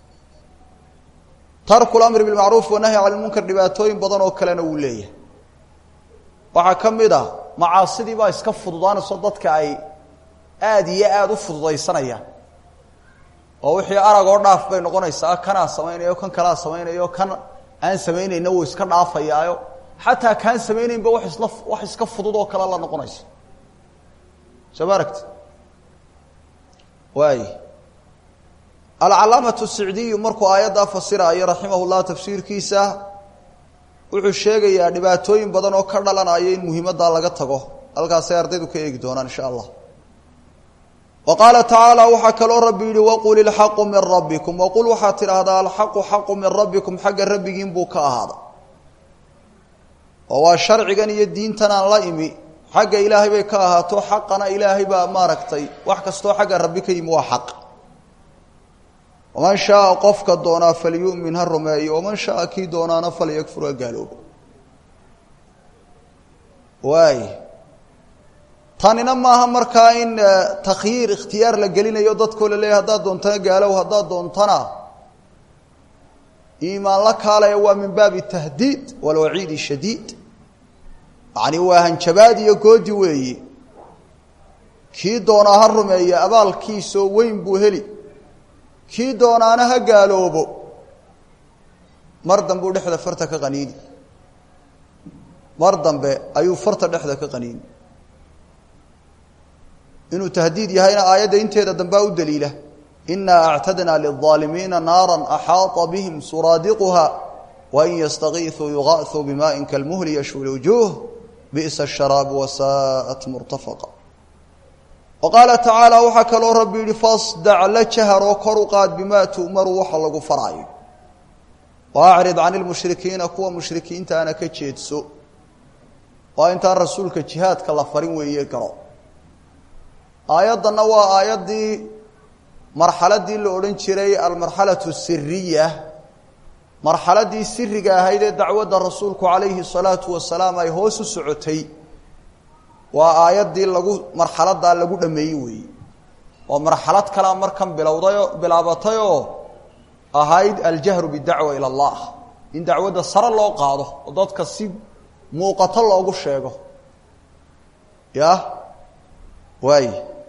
tarku lamri bilmacruuf wanahyi cani lmunkar dhibaatooyin badan oo kalena wuu leeyahay waxaa ka mid a macaasidii baa iska fududaanayso dadka ay aada iyo aada u fududaysanayaan oo wixii arag oo dhaaf bay noqonaysaa kanaa samaynayo kan kalaa samaynayo kan aan samaynayna wuu iska dhaafayaayo xataa kaan samaynaynba wax isla wax iska fudud oo kale la noqonaysa soo ma aragti waay alcalaamatu sicdiyu markuu aayaddaa fasiraayo raximah llah tafsiirkiisa wuxuu sheegayaa dhibaatooyin badan oo ka dhalanaya in muhiimaddaa laga tago halkaasay ardaydu ka eegi doonaan insha allah wa qaala tacaala waxaa kaloo rabbi yihi waqul ilxaqu min rabbikum waqul waxaad tidhaahdaa alxaqu xaqu min rabbikum xagga rabbigiin buu ka ahaaday oo waa sharcigan iyo diintan aan la imi xagga ilaahay bay ka ahaato xaqana ilaahay baa maaragtay wax kastoo xagga rabbi ka yimi waa xaq waman shaaa qofka doonaa falyu'min ha rumeeyo waman shaaa kii doonaana falyakfur ha gaaloobo waay tanina maaha markaa in takhyiir ikhtiyaar la gelinayo dadkoo la leeyahy haddaad doontana gaalow haddaad doontana iimaan la kaalaya waa min baabi tahdiid walwaciidi shadiid yacni waa hanjabaad iyo goodi weeye kii doonaa ha rumeeya abaalkiisoo weyn buu heli kii doonaana ha gaaloobo mar dambe u dhexda farta ka qaniini mar dambe ayuu farta dhexda ka qaniini inuu tahdiid yahayna aayadda inteeda dambea u daliila inaa actadnaa lilظaalimiina naara axaaطa bihim suraadiquha wain yastakiisuu yugaثuu bimaءin kalmuhli yashwi lwujuuh bi'sa الsharaabu wasaءat murtafaqa wa qaala tacaala waxaa kaloo rabbi yihi fasdac la jaharoo kor u qaad bimaa tu'maru waxa lagu faraayo wa acrid can lmushrikiina kuwa mushrikiintaana ka jeedso waa intaan rasuulka jihaadka la farin weeye galo aayaddanna waa aayaddii marxaladii la odhan jiray almarxalatu siriya marxaladii siriga ahayd ee dacwadda rasuulku calayhi salaatu wasalaam ay hoos u socotay waa aayaddii lagu marxaladaa lagu dhameeyey weeye oo marxalad kalea markan bilowdayo bilaabatay oo ahayd aljahru bidacwa ila allah in dacwadda sare loo qaado oo dadka si muuqato loogu sheego ya waay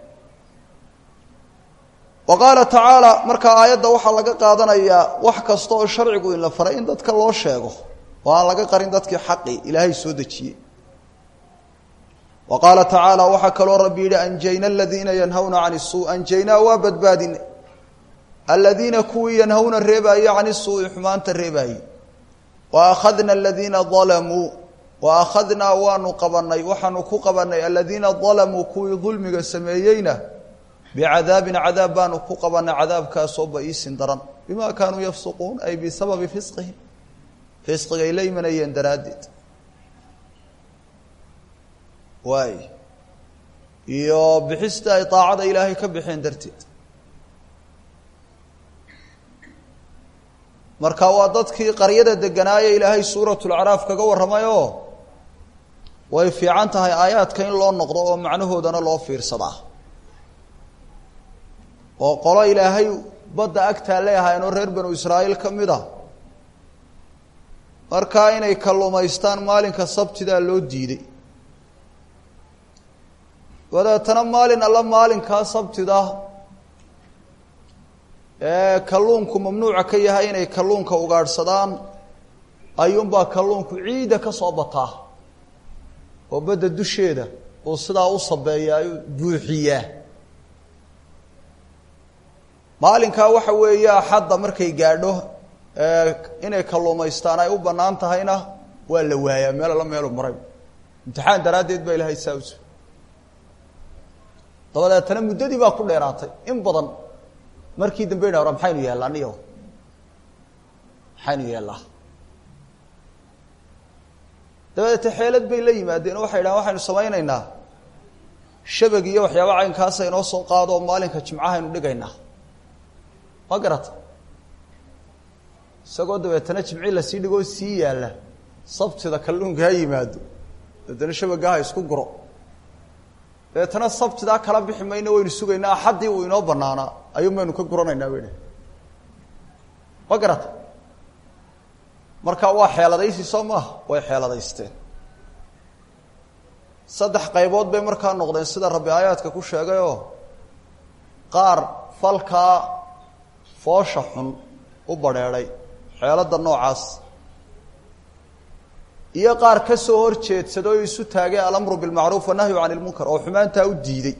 wa qaala tacaala markaa aayadda waxaa laga qaadanayaa wax kasta oo sharcigu in la faray in dadka loo sheego oo aan laga qarin dadkii xaqi ilaahay soo dejiyey wa qaala tacaala waxaa kaloo rabbi yidhi anjayna aladiina yanhawna can isuu anjaynaa waa badbaadinay aladiina kuwii yanhawna reebaaye can isuu'i xumaanta reebaaye wa akhadna aladiina dalamuu wa akhadnaa waanu qabanay waxaanu ku qabanay aladiina dalamuu kuwii dulmiga sameeyeyna bicadaabin cadaab baanu ku qabanay cadaabkaasoo ba-iisin daran bima kaanuu yafsuquun ay bisababi fisqihim fisqigay la imanayeen daraaddeed waay iyo bixista ay daacada ilaahay ka bixeen darteed marka waa dadkii qaryada deganaaye ilaahay suuratulacraaf kaga warramay oo way fiican tahay aayaadka in loo noqdo oo macnahoodana loo fiirsadaa oo qolo ilaahay badda agtaa leeahayn oo reer banu israa'iil ka mid a markaa inay kalluumaystaan maalinka sabtidaa loo diiday dabeetana maalin alla maalinkaa sabtida ee kalluunku mamnuuca ka yahay inay kalluunka ugaadhsadaan ayuunbaa kalluunku ciidda ka soo bataa oo badda dusheeda uu sidaa u sabeeyaa buuxiyaa maalinkaa waxa weeye axadda markay gaadho inay kalluumaystaan ay u bannaan tahayna waa la waayaa meel alla meelu maray imtixaan daraaddeed baa ilahay saa uso dabadeetana muddadii baa ku dheeraatay in badan markii dambe ina hora maxaynu yeellaa niyo maxaynu yeellaa dabadeete xeelad bay la yimaadeen oo waxay dhahan waxaynu samaynaynaa shabag iyo waxyaaba caynkaasa inoo soo qaado oo maalinka jimcahaynu dhigaynaa ma garata isagoo dabeetana jimci lasii dhigoo sii yaalla sabtida kalluunka ha yimaado dabeetana shabagga ha isku guro dabeetana sabtidaa kala bixi mayno waynu sugaynaa axaddii uu inoo banaanaa ayuun baynu ka guranaynaa bay dhah ma garata marka waa xeeladaysi soo maaha way xeeladaysteen saddex qaybood bay markaa noqdeen sida rabbi aayaadka ku sheegayoo qaar falkaa foosha xun u badrheedhay xeeladda noocaas iyo qaar ka soo hor jeedsada oo isu taagay alamru bilmacruuf wanahyu cani ilmunkar oo xumaantaa u diiday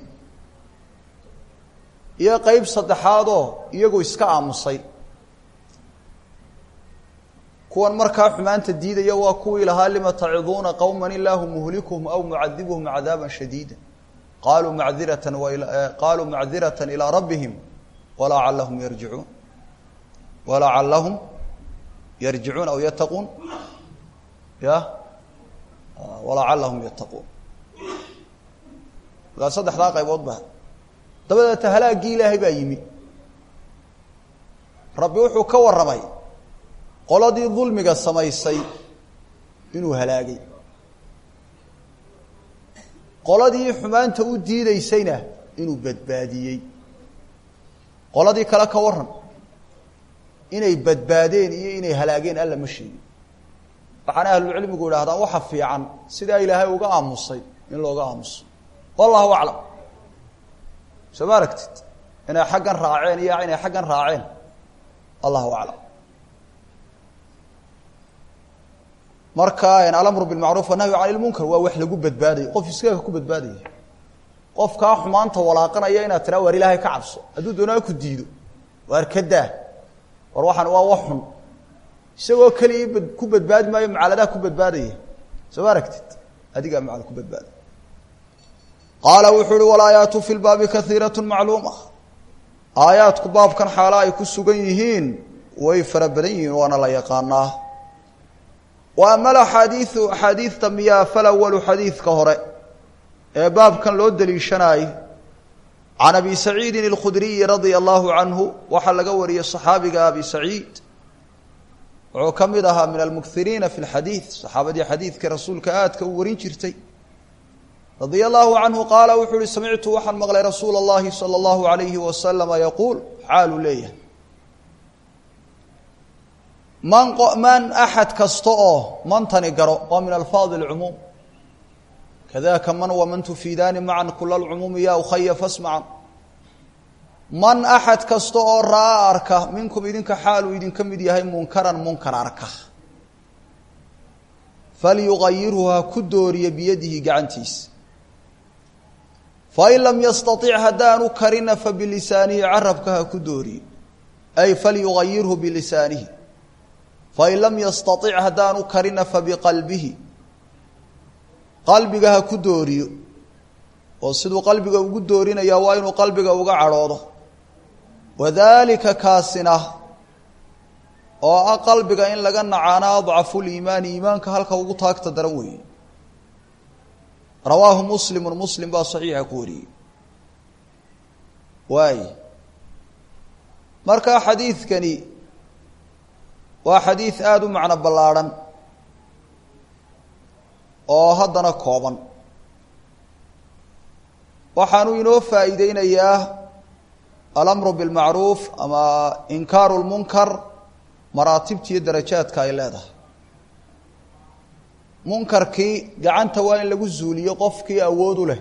iyo qeyb saddexaadoo iyagu iska aamusay kuwan markaa xumaanta diidaya waa kuwii lahaa lima taciduuna qowma ilaahu muhlikuhum aw mucadibuhum cadaaba shadiida qaluu macdirata qaluu macdirata ilaa rabbihim walacalahum yarjicuun walacalahum yarjicuun aw yattaquun ya walacalahum yattaquun markaa saddexdaa qaybood ba dabadeeta halaaggii ilaahay baa yimi rabbi wuxuu ka warramay qoladii dulmiga samaysay inuu halaagay qoladii xumaanta u diideysayna inuu badbaadiyey qoladii kale ka waran inay badbaadeen iyo inay halaageen alla ma sheegin waxaana ahlulcilmigu idhahdaan waxa fiican sidaa ilaahay uga aamusay in looga aamuso wallahu aclam soo ma aragtid inay xaggan raaceen iyo inay xaggan raaceen allahu aclam marka alamru bilmacruuf wanahyu cani lmunkar waa wax lagu badbaadayo qof iskaga ku badbaadaya qofkaa xumaanta walaaqanaya inaad tiraa waar ilaahay ka cabso hadduu doonaa ku diido waar ka daa war waxaan waa wax xun isagoo keligii bad ku badbaadi maayo macaladaa ku badbaadaya soo ma aragtid adigaa macal ku badbaada qaala wuxuu uhi walaayaatu fi lbaabi kaiirat macluuma aayaadku baabkan xaala ay ku sugan yihiin way fara badan yihiin waana la yaqaanaa wa ama alaxaadiiu axaadiidta miyaa falawalu xadiidka hore ee baabkan loo deliishanaayey can abi saciidin alkhudriyi radia allahu canhu waxaa laga wariyey saxaabiga abi saciid wuxuu ka mid ahaa min almukiriina fi lxadiid saxaabadii xadiidka rasuulka aadka u warin jirtay radia allahu canhu qaala wuxuu uhi samictu waxaan maqlay rasuula اllahi salى اllahu alayhi wasalama yaquul xaaluu leeyahay man man axad kasta oo mantani garo waa min alfaadi اlcumuum kadaka man waman tufiidaani macan kula lcumuumi ya ukhaya fasmacan man axad kasta oo raa arka minkum idinka xaaluu idinka mid yahay munkaran munkar arka falyugayirhu ha ku dooriya biyadihi gacantiisa fain lam yastaطic haddaanu karina fabilisaanihi carabka ha ku dooriyo ay falyugayirhu bilisaanihi fain lam yastaطic haddaanu karina fabiqalbihi qalbiga ha ku dooriyo oo siduu qalbiga ugu doorinaya waa inuu qalbiga uga cadhoodo wadalika kaasina oo ah qalbiga in laga nacaana adcafu liimaani iimaanka halka ugu taagta daran weeye rawaahu muslimu muslim baa saxiixa ku wariyey waay marka xadiidkani waa xadiid aada u macno ballaadhan oo haddana kooban waxaanu inoo faa'iideynayaa alamru bilmacruuf ama inkaaru lmunkar maraatibta iyo darajaadka ay leedahay munkarkii gacanta waa in lagu zuuliyo qofkii awood u leh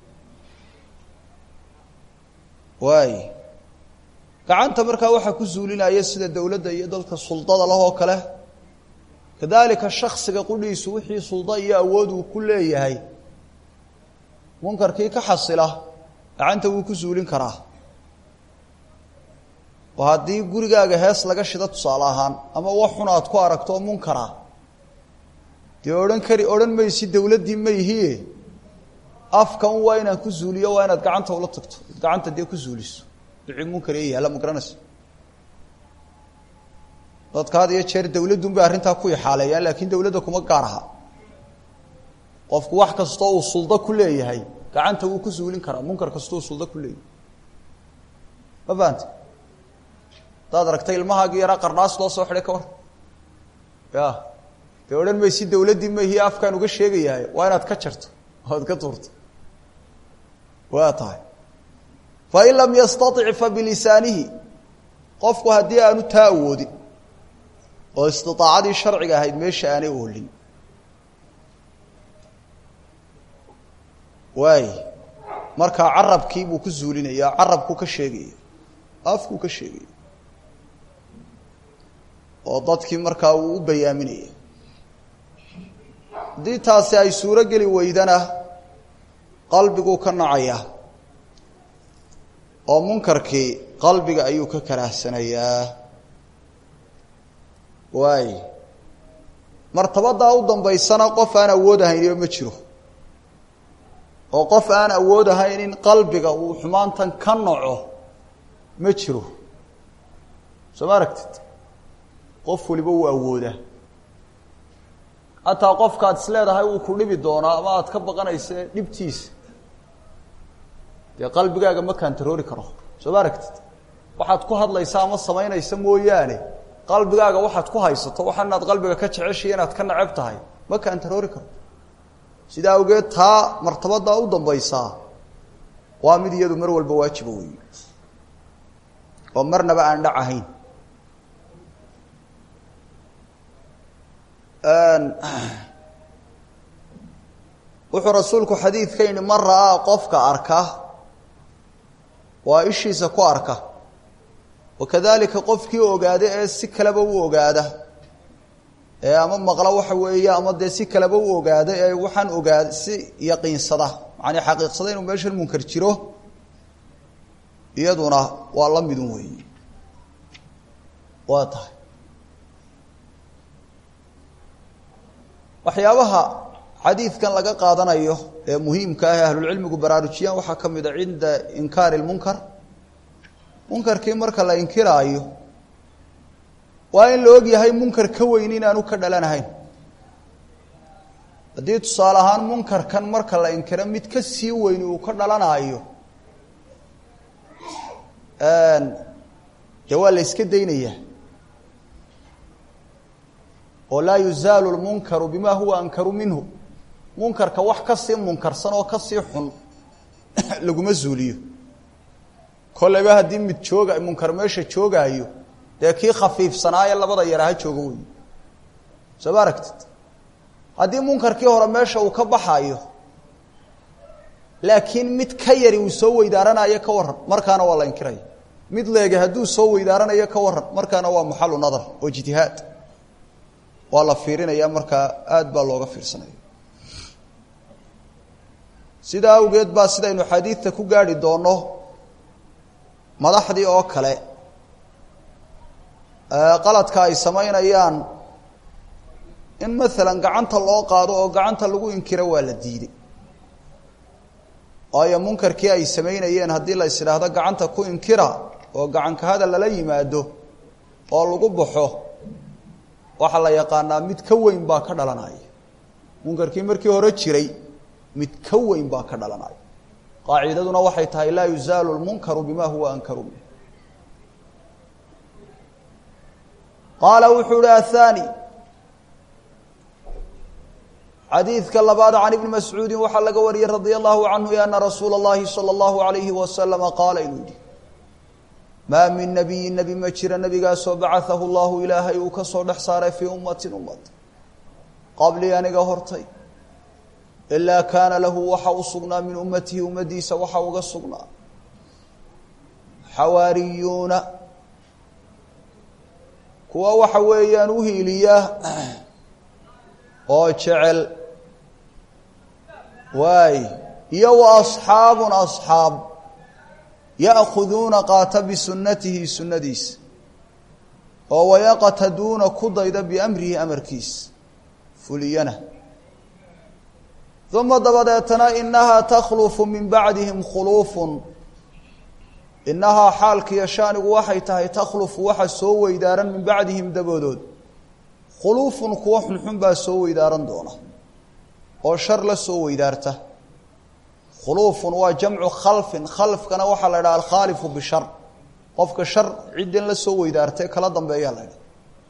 waay gacanta markaa waxaa ku zuulinaya sida dowladda iyo dadka suldada leh oo kale kadalika shaksiga qudhiisu wixii sulda iyo awood uu ku leeyahay munkarkii ka xasila gacanta wuu ku zuulin karaa oo haddii gurigaaga hees laga shida tusaale ahaan ama wax xun aad ku aragto oo munkara dee odhan kari odhan maysi dowladdii ma ihie afka un waa inaan ku zuuliyo waa inaad gacanta ula tagto gacanta dee ku zuuliso wixii munkar ee yaalla ma garanaysa dadka had iyo jeer dawladdun bay arrintaa ku ixaaleeyaan laakiin dawladda kuma gaar aha qofku wax kastoo uu suldo ku leeyahay gacanta wuu ku zuulin karaa munkar kastoo uu suldo ku leeyahay ma fahamte hadaad aragtay ilmahaagii yaraa qarnaas loo soo xidhay ka war ya dee odhan maysi dawladdii mahiye afkaan uga sheegayahay waa inaad ka jarto oad ka tuurto waa tahay fain lam yastaطic fabilisaanihi qofku haddii aanu taa awoodin oo istiaacadii sharciga ahayd meesha aanay oolin waay markaa carabkii buu ku zuulinaya carabku ka sheegaya afkuu ka sheegaya oo dadkii markaa uu u bayaaminaya haddii taasi ay suuro geli weydana qalbiguu ka nacaya oo munkarkii qalbiga ayuu ka karaahsanayaa waay martabadaa u dambaysana qof aan awood ahayniba ma jiro oo qof aan awood ahayn in qalbiga uu xumaantan ka naco ma jiro soo ma aragtid qof waliba wuu awoodaa hataa qofkaad is leedahay uu ku dhibi doonaa ama aad ka baqanaysa dhibtiisa dee qalbigaaga ma kantaroori karo soo ma aragtid waxaad ku hadlaysa ama samaynaysa mooyaane qalbigaaga waxaad ku haysato waxa inaad qalbiga ka jeceshiya inaad ka nacab tahay ma kantaroori karo sidaa awgeed taa martabadaa u dambaysaa waa mid iyadu mar walba waajiba wey oo marnaba aan dhac ahayn wuxuu rasuulku xadiidka yidhi man ra'aa qofka arka waa ishiisa ku arka wakadalika qofkii ogaada ee si kaleba u ogaada ee ama maqla waxa weeye ama dee si kaleba u ogaada ee waxaan ogaada si yaqiinsada macanii xaqiiqsada inuu meeshan munkar jiro iyaduna waa la midun weeye waa tahay waxyaabaha xadiidkan laga qaadanayo ee muhiimka ah ee ahlulcilmigu baraarujiyaan waxaa ka mid a cinda inkaari lmunkar munkarkii marka la inkiraayo waa in la og yahay munkar ka weyn inaanu ka dhalanahayn haddii tusaale ahaan munkarkan marka la inkiro mid ka sii weyni uu ka dhalanaayo dee waa la iska daynayaa oo laa yuzaalu lmunkaru bima huwa ankaru minhu munkarka wax kasii munkarsan oo kasii xun laguma zuuliyo kolleyba haddii mid jooga munkar meesha joogaayo dee kii khafiifsanaaye labada yaraha jooga wey soo ma aragtid haddii munkarkii hore meesha uu ka baxaayo laakiin mid ka yari uu soo weydaaranayo ka waran markaana waa la inkiraya mid leege hadduu soo weydaaranayo ka waran markaana waa maxalu nadar oo ijtihaad waa la fiirinaya markaa aad baa looga fiirsanaya sidaa awgeed baa sidaynu xadiidta ku gaarhi doonno madaxdii oo kale qaladka ay samaynayaan in maalan gacanta loo qaado oo gacanta lagu inkiro waa la diiday waayo munkarkii ay samaynayeen haddii la is idhaahdo gacanta ku inkira oo gacanka hadal lala yimaado oo lagu baxo waxaa la yaqaanaa mid ka weyn baa ka dhalanaya munkarkii markii hore jiray mid ka weyn baa ka dhalanaya qaacidaduna waxay tahay laa yuzaalu lmunkaru bima huwa ankaru minh qaala wuxuu uhi athani xadiidka labaad can ibni mascuudin waxaa laga wariyey radia allahu canhu ana rasuula اllahi salى اllahu alayhi wasalama qaala inuu yihi maa min nabiyin nebi ma jira nebigaasoo bacaahu llahu ilaahay uu ka soo dhex saaray fii ummatin ummad qablii aniga hortay ilaa kaana lahu waxa u sugnaa min ummatihi ummadiisa waxa uga sugnaa xawaariyuuna kuwa waxa weeyaan u hiiliya oo jecel waay iyo wa asxaabun asxaab ya'khuduuna qaata bisunatihi sunnadiisa oo wayaqtaduuna ku dayda biamrihi amarkiisa fuliyana uma dabadeetana inahaa takhlufu min bacdihim khuluufun inahaa xaalkiiyo shaanigu waxay tahay takhlufu waxa soo weydaaran min bacdihim daboodood khuluufun kuwo xunxun baa soo weydaaran doona oo shar la soo weydaarta khuluufun waa jamcu khalfin khalfkana waxaa la idhaha alkhaalifu bishar qofka shar ciddan la soo weydaartay kala dambeeyaa la idhaha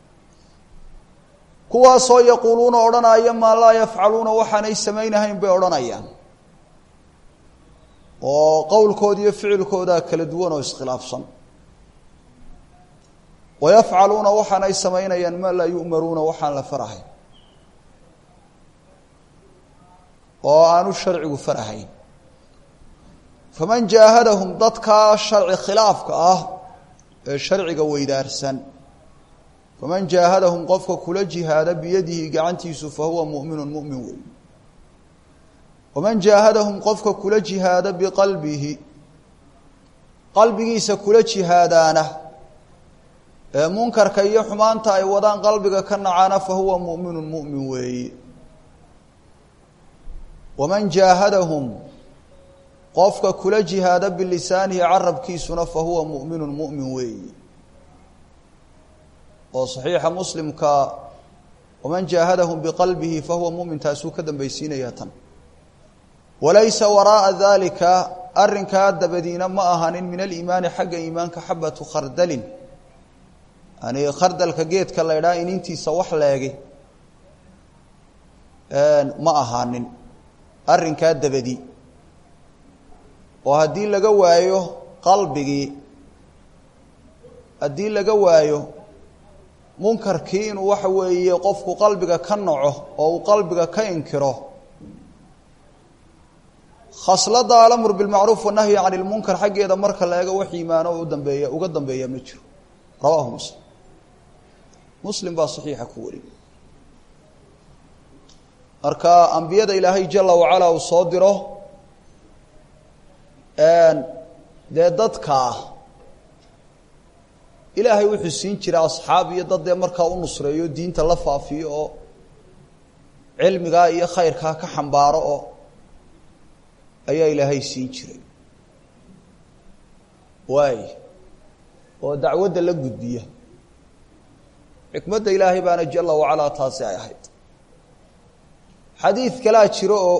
kuwaasoo yaquuluuna odhanaya maa laa yafcaluuna waxaanay samaynahayn bay odhanayaan oo qowlkooda iyo ficilkoodaa kala duwan oo iskhilaafsan wayafcaluuna waxaanay samaynayaan maa laa yu'maruuna waxaan la farahayn oo aanu sharcigu farahayn faman jaahadahum dadkaa sharci khilaafka ah ee sharciga weydaarsan faman jaahadahum qofka kula jihaada biyadihi gacantiisu fahuwa mu'minun mu'min wey waman jaahadahum qofka kula jihaada biqalbihi qalbigiisa kula jihaadaana ee munkarka iyo xumaanta ay wadaan qalbiga ka nacaana fahuwa mu'minun mu'min weeye waman jaahadahum qofka kula jihaada bilisaanihi carabkiisuna fahuwa mu'minun mu'min weeye oo saxiixa muslimka waman jaahadahum biqalbihi fahuwa mu'min taasuu ka dambaysiinaya tan walaysa waraa'a dalika arrinkaa dabadiina ma ahanin min aliimaani xagga iimaanka xabatu khardalin yani khardalka geedka la ydhaha inintiisa wax leegi ma ahaanin arrinkaa dabadi oo haddii laga waayo qalbigii haddii laga waayo munkarkii inuu waxa weeye qofku qalbiga ka naco oo uu qalbiga ka inkiro khaslada alamr bilmacruuf wanahyi can ilmunkar xaggeeda marka la eego wax iimaano u dambeeya uga dambeeya ma jiro rawaahu muslim muslim baa saxiixa ku wariyay marka ambiyada ilaahay jala wacala uu soo diro dee dadkaa ilaahay wuxuu siin jira asxaab iyo dad dee markaa u nusreeyo diinta la faafiyo oo cilmigaa iyo khayrkaa ka xambaaro oo ayaa ilaahay siin jiray waay oo dacwadda la gudbiya xikmadda ilaahay baana jala wacalaa taasi ay ahayd xadiid kalaa jiro oo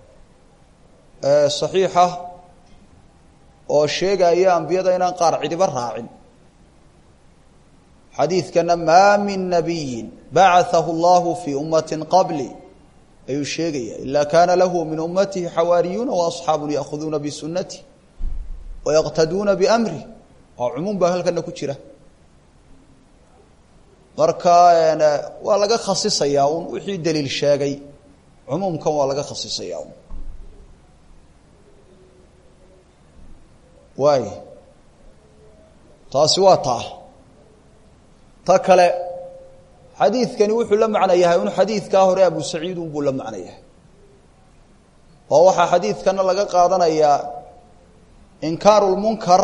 saxiixa oo sheegaya ambiyada inaan qaar cidiba raacin xadiidkana maa min nabiyin bacaahu allahu fii ummati qabli ayuu sheegaya ila kaana lahu min ummatihi xawaariyuuna waasxaabu yaahuduuna bisunati wayaqtaduuna biamri oo cumuum baa halkana ku jira marka waa laga khasisayaa un wixii daliil sheegay cumuumkan waa laga khasisayaa un waay taasi waa taa ta kale xadiidkani wuxuu la macno yahay un xadiidkaa hore abu saciid unbuu la macno yahay oo waxaa xadiidkana laga qaadanayaa inkaaru lmunkar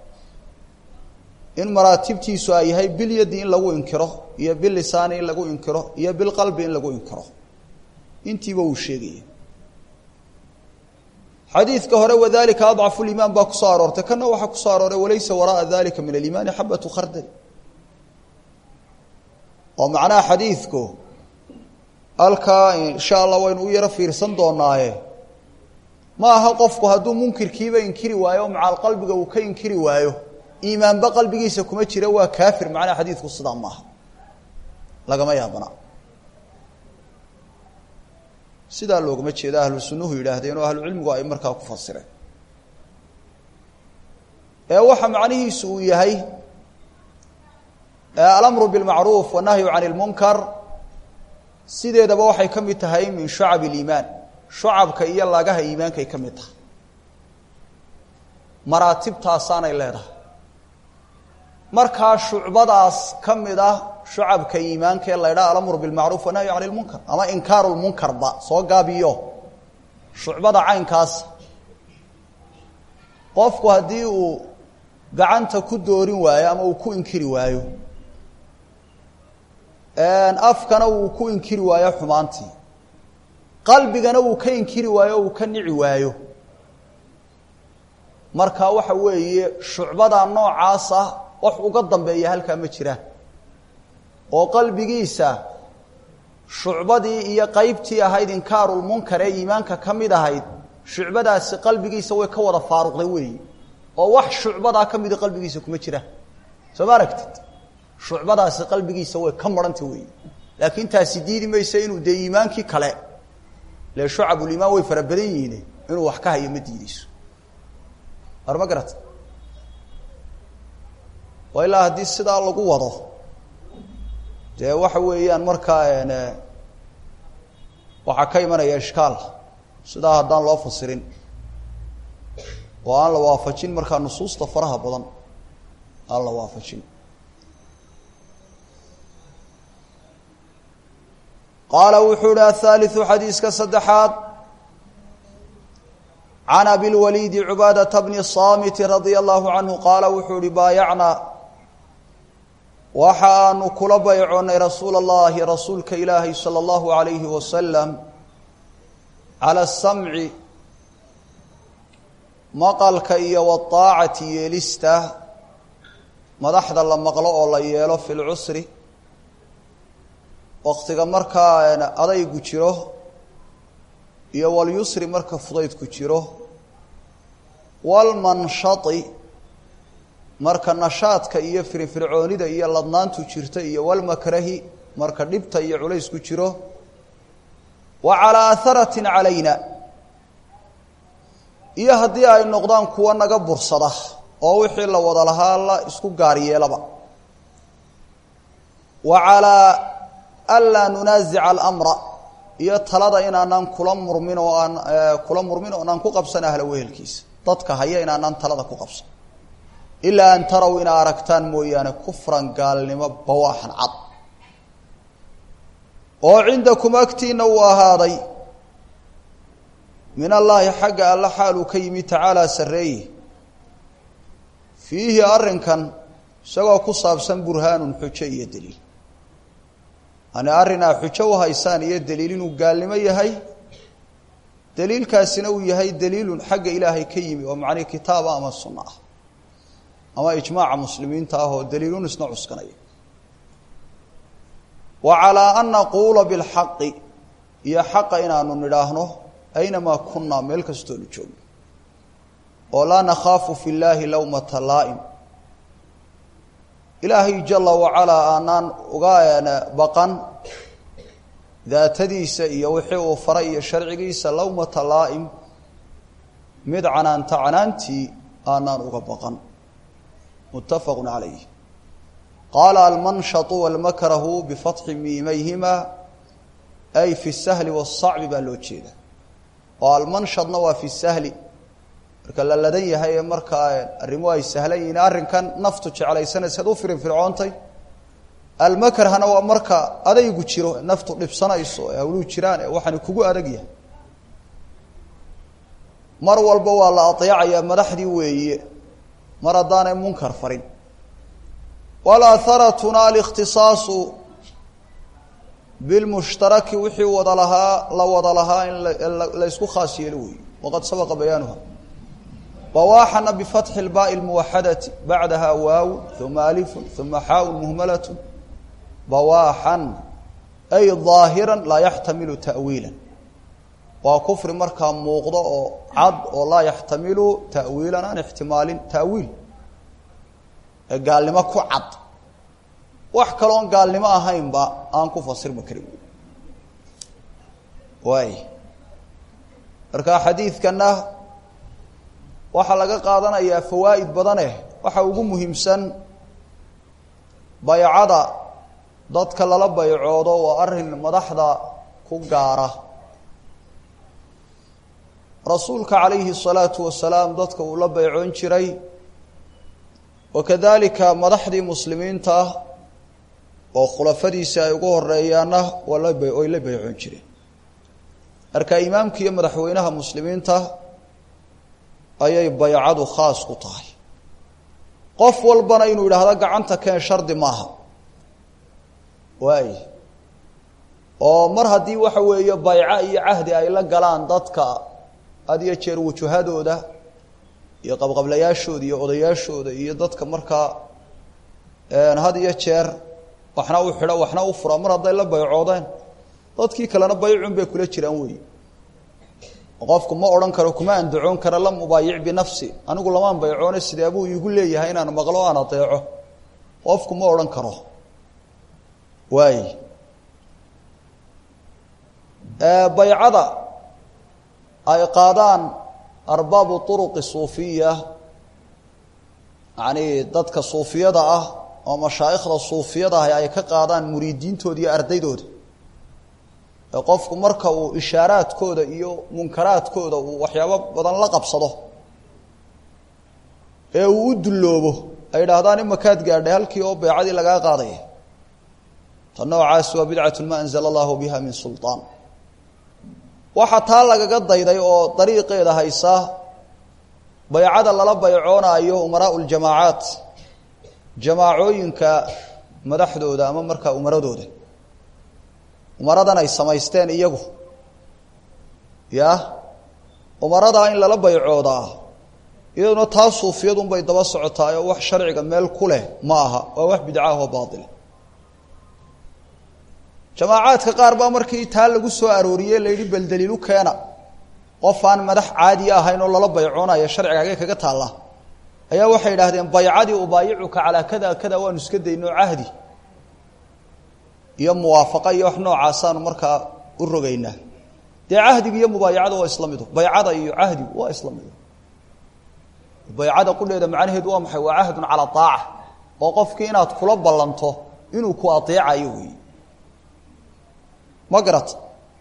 in maraatibtiisu ay yahay bilyadi in lagu inkiro iyo bilisaani in lagu inkiro iyo bilqalbi in lagu inkiro intiiba uu sheegaya xadiidka hore wadalika adcafu liimaan baa kusoo aroortay kana waxaa kusoo arooray walaysa waraaa dalika min aliimaani xabatu khardal oo macnaha xadiidku halkaa insha allah waynu u yaro fiirsan doonaaye ma aha qofku hadduu munkirkiiba inkiri waayo o macaal qalbiga uu ka inkiri waayo iimaanba qalbigiisa kuma jira waa kaafir macnaha xadiidku sidaa maaha lagama yaabana sidaa loogama jeeda ahlu sunnuhu yidhaahdeen oo ahlu cilmigu ay markaa ku fasireen ee waxa macnihiisu uu yahay alamru bilmacruuf wanahyu can ilmunkar sideedaba waxay ka mid tahay min shucab iliimaan shucabka iyo lagaha iimaankay ka mid tahay maraatibtaasaanay leedahay markaa shucbadaas ka mid ah shucabka iimaanka ee la ydhaha alamru bilmacruuf wanahyu can ilmunkar ama inkaaru lmunkarba soo gaabiyo shucbada caynkaas qofku haddii uu gacanta ku doorin waayo ama uu ku inkiri waayo afkana uu ku inkiri waayo xumaantii qalbigana uu ka inkiri waayo o uu ka nici waayo marka waxa weeye shucbada noocaasa wax uga dambeeya halkaa ma jiraan oo qalbigiisa shucbadii iyo qeybtii ahayd inkaarulmunkar ee iimaanka ka mid ahayd shucbadaasi qalbigiisa way ka wada faaruqday weeyi oo wax shucbadaa ka mida qalbigiisa kuma jiraan soo ma aragtid shucbadaasi qalbigiisa way ka marhanta weeyi laakiin taasi diidi maysa inuu dee iimaankii kale le shucabulimaan way fara badan yihiin inuu wax ka hayo ma diideyso war ma garata waa ilaa haddii sidaa lagu wado dee waxa weeyaan markaa waxaa ka imanaya ishkaal sidaa haddaan loo fasirin oo aan la waafajin markaa nusuusta faraha badan aan la waafajin qaala wuxuu ihi aلثaaliثu xadiiska saddexaad can abilwaliidi cubaadata bni saamiti radia allahu canhu qaala wuxuu ihi baayacnaa waxa aanu kula baycoonnay rasuula اllahi rasuulka ilaahay salى اllahu عalayhi wasalam calى الsamci maqalka iyo wاطaacati yeelista madaxda la maqlo oo la yeelo fi lcusri waktiga markaa adaygu jiro iyo walyusri marka fudaydku jiro walmanshati marka nashaadka iyo firfircoonida iyo ladnaantu jirta iyo walmakrahi marka dhibta iyo culaysku jiro wa calaa aharatin calayna iyo haddii ay noqdaan kuwa naga bursada oo wixii la wada lahaa la isku gaar yeelaba wa calaa anlaa nunaasica alamra iyo talada inaanaan kula murmin oo aan kula murmin oo anaan ku qabsan ahla wehelkiisa dadka haya inaanaan talada ku qabsan ilaa an taraw inaa aragtaan mooyaane kufran gaalnimo bawaaxan cad oo cindakum agtiina uu ahaaday min allaahi xagga alla xaaluu ka yimi tacaalaa sarreeye fiihi arrinkan isagoo ku saabsan burhaanun xujo iyo daliil yani arrinaa xujo u haysaan iyo daliil inuu gaalnimo yahay daliilkaasina uu yahay daliilun xagga ilaahay ka yimi oo macnihi kitaaba ama sunno ah ama ijmaaca muslimiinta ah oo daliilun isna cuskanaya wa calaa an naquula bilxaqi iyo xaqa inaanu nidhaahno aynamaa kunnaa meel kastoonu joogno oo laa nakhaafu fi llaahi lawmata laa'im ilaahay jala wacalaa aanaan uga baqan daatadiisa iyo wixii uu faray iyo sharcigiisa lawmata laa'im mid canaanta canaantii aanaan uga baqan muttafaqu calayh qaala almanshatu walmakrahu bifatxi miimayhima ay fi sahli wasacbi baa loo jeeda oo almanshadna waa fi sahli marka la ladan yahay ee markaa arrimo ay sahlan yihiin arrinkan naftu jeclaysanaysa ad u firinfircoontay almakrhana waa marka adaygu jiro naftu dhibsanayso ee hawluu jiraan ee waxaani kugu adag yahay mar walba waa la adeecayaa madaxdii weeye mar haddaanay munkar farin walaaharatuna alikhtisaasu bilmushtaraki wixii wada lahaa la wada lahaa in la ysku khaas yeelo weeye waqad sabaqa bayaanuha bawaaxana bifatxi lbaai lmuwaxadati bacdaha waaw uma alifun uma xaaun muhmalatun bawaaxan ay daahiran laa yaxtamilu ta'wiilan waa kufri markaa muuqdo oo cad oo laa yaxtamilu ta'wiilan aan ixtimaalin ta'wiil ee gaalnimo ku cad wax kaloon gaalnimo ahaynba aan ku fasirma karin waay marka xadiidkana waxaa laga qaadanayaa fawaa'id badaneh waxa ugu muhiimsan baycada dadka lala baycoodo waa arrin madaxda ku gaara rasuulka calayhi الsalaatu wasalaam dadka uu la baycoon jiray wakadalika madaxdii muslimiinta ah oo khulafadiisi ay ugu horeeyaanna waa la way la baycoon jireen marka imaamka iyo madaxweynaha muslimiinta ayay baycadu khaas ku tahay qof walbana inuu yidhaahdo gacanta keen shardi maaha waay oo mar haddii waxa weeye bayco iyo cahdi ay la galaan dadka had iyo jeer wujuhadooda iyo qabqablayaashooda iyo odayaashooda iyo dadka markaa had iyo jeer waxna u xidho waxna u fura mar hadday la baycoodeen dadkii kalena baycun bay kula jiraan weyi qofku ma odhan karo kuma andacoon karo lam ubaayic binafsi anigu lamaan baycoone sidee buu iigu leeyahay inaan maqlo aan adeeco qofku ma odhan karo waay baycada ay qaadaan arbaabu uruqi suufiya yani dadka suufiyada ah oo mashaa'ikhda suufiyada ah ay ka qaadaan muriidiintooda iyo ardaydooda ee qofku marka uu ishaaraadkooda iyo munkaraadkooda uu waxyaabo badan la qabsado ee uu u dulloobo ay idhaahdaan imakaad gaadhay halkii oo beecadii lagaa qaadaya ta noocaas waa bidcatu ma anzala allahu biha min sulطaan waxaa taa lagaga dayday oo dariiqeeda haysa baycada lala baycoonaayo umaraau ljamaacaat jamaacooyinka madaxdooda ama markaa umaradooda umaradan ay samaysteen iyagu ya umaradaa in lala baycoodaa iyaduna taa suufiyadunbay daba socotaay oo wax sharciga meel ku leh ma aha waa wax bidca ah oo baaila jamaacaadka qaar baa markii taa lagu soo arooriyey la yidhi bal daliilu keena qof aan madax caadi ahayn oo lala baycoonaya sharciga hagee kaga taalla ayaa waxay idhaahdeen baycadii ubaayicuka calaa kada kada waanu iska dayno cahdi iyo muwaafaqa iyo wax noocaasaanu markaa u rogaynaa dee cahdiga iyo mubaayacada waa isla mido baycada iyo cahdigu waa isla mido baycada qudheeda macnaheedu waa maxay waa cahdun calaa aaca oo qofkii inaad kula ballanto inuu ku adeecayo wey ma garata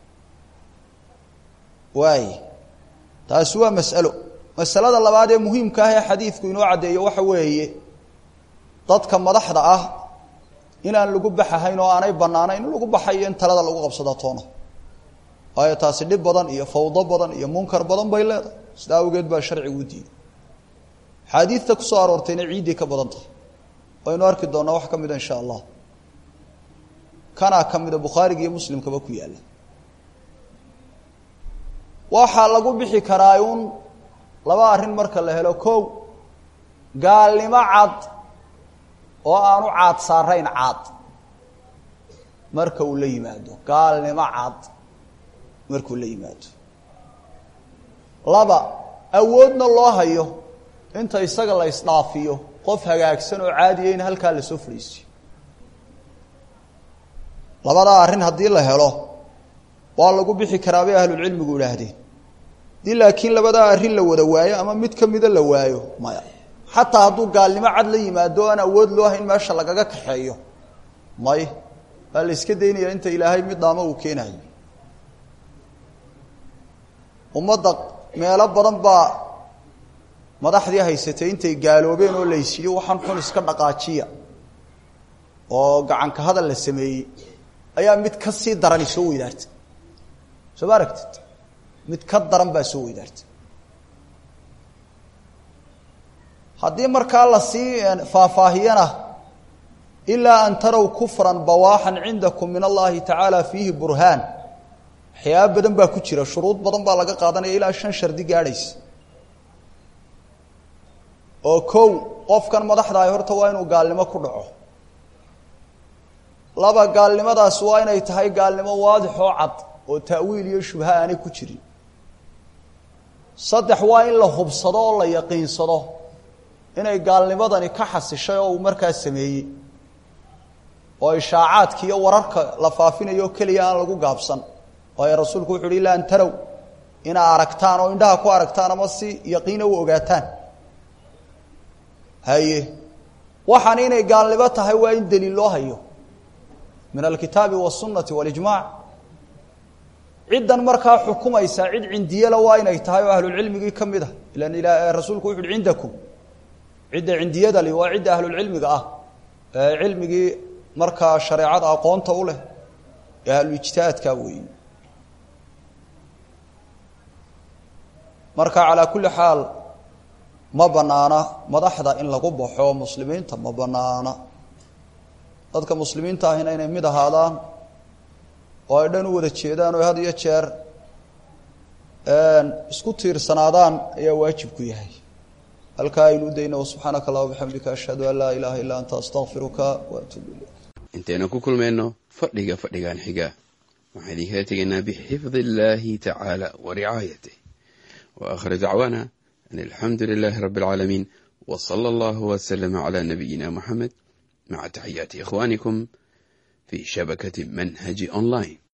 waay taasi waa mas'alo masalada labaad ee muhiimka ah ee xadiidku inoo caddeeyo waxa weeye dadka madaxda ah inaan lagu baxahayn oo aanay bannaanayn in lagu baxayo in talada lagu qabsada toona waayo taasi dhib badan iyo fawdo badan iyo munkar badan bay leedahay sida awgeed baa sharcigu u diiday axaadiidta ku soo aroortayna ciidday ka badan tahay waynu arki doonnaa wax ka mida insha allah kanaa ka mida bukhaariga iyo muslimkaba ku yaalla waxaa lagu bixi karaa uun laba arrin marka la helo kow gaalnimo cad oo aanu caad saarayn caad marka uu la yimaado gaalnimo cad markuu la yimaado laba awoodna loo hayo inta isaga la isdhaafiyo qof hagaagsan oo caadiya in halkaa lasoo fadhiisiyo labadaa arrin haddii la helo waa lagu bixi karaa bay ahlulcilmigu idhaahdeen haddii laakiin labadaa arrin la wada waayo ama mid ka mida la waayo maya xataa hadduu gaalnimo cad la yimaado o aan awood loo hayn meesha lagaga kaxeeyo may waa la iska daynaya inta ilaahay mid dhaamo uu keenayo ummadda meelo badan baa madaxdii haysatay intay gaaloobeen oo laysiiyo waxaan xun iska dhaqaajiya oo gacanka hadal la sameeyey ayaa mid ka sii darani soo weydaartay soo ma aragtid mid ka daran baa soo weydaartay haddii markaa lasii faahfaahiyana ilaa an tarow kufran bawaaxan cindakum min allahi tacaala fiihi burhaan waxyaaba badan baa ku jira shuruud badan baa laga qaadanaya ilaa shan shardi gaadhaysa oo kow qofkan madaxdahay horta waa inuu gaalnimo ku dhaco laba gaalnimadaas waa inay tahay gaalnimo waadix oo cad oo ta'wiil iyo shubha aanay ku jirin saddex waa in la hubsado oo la yaqiinsado inay gaalnimadani ka xasishay oo uu markaa sameeyey oo ishaacaadka iyo wararka la faafinayo o keliya aan lagu gaabsan waayo rasuulku wuxu uhi ila an tarow inaa aragtaan oo indhaha ku aragtaan ama si yaqiina u ogaataan haye waxaan inay gaalnimo tahay waa in daliil loo hayo min alkitaabi wاsunati walijmac ciddan markaa xukumaysa cid cindiyala waa inay tahay oo ahlulcilmigii ka mid a ilan rasuulku wuxu uhi cindakum cidda cindiyada li waa cidda ahlulcilmiga ah ee cilmigii markaa shareecada aqoonta u leh ee ahluijtihaadka weyi marka calaa kulli xaal ma banaana madaxda in lagu baxo muslimiinta ma banaana dadka muslimiinta ahina inay mid ahaadaan oo ay dhan u wada jeedaan oo had iyo jeer isku tiirsanaadaan ayaa waajib ku yahay halkaa aynu u dayna subxaanaka allah bixamdika ashhadu an laa ilaaha illaa anta astaqfiruka wa atuubu ilayk intaynu ku kulmayno fadhiga fadhigan xiga waxaan idinkala tegaynaa bixifdi illaahi tacaala wa ricaayatih wa akhir dacwaana an alxamdu lilaahi rabbi alcaalamiin wa sala allahu waslama calaa nabiyina muxamed maca taxiyaati ikhwaanikum fi shabakati manhaji online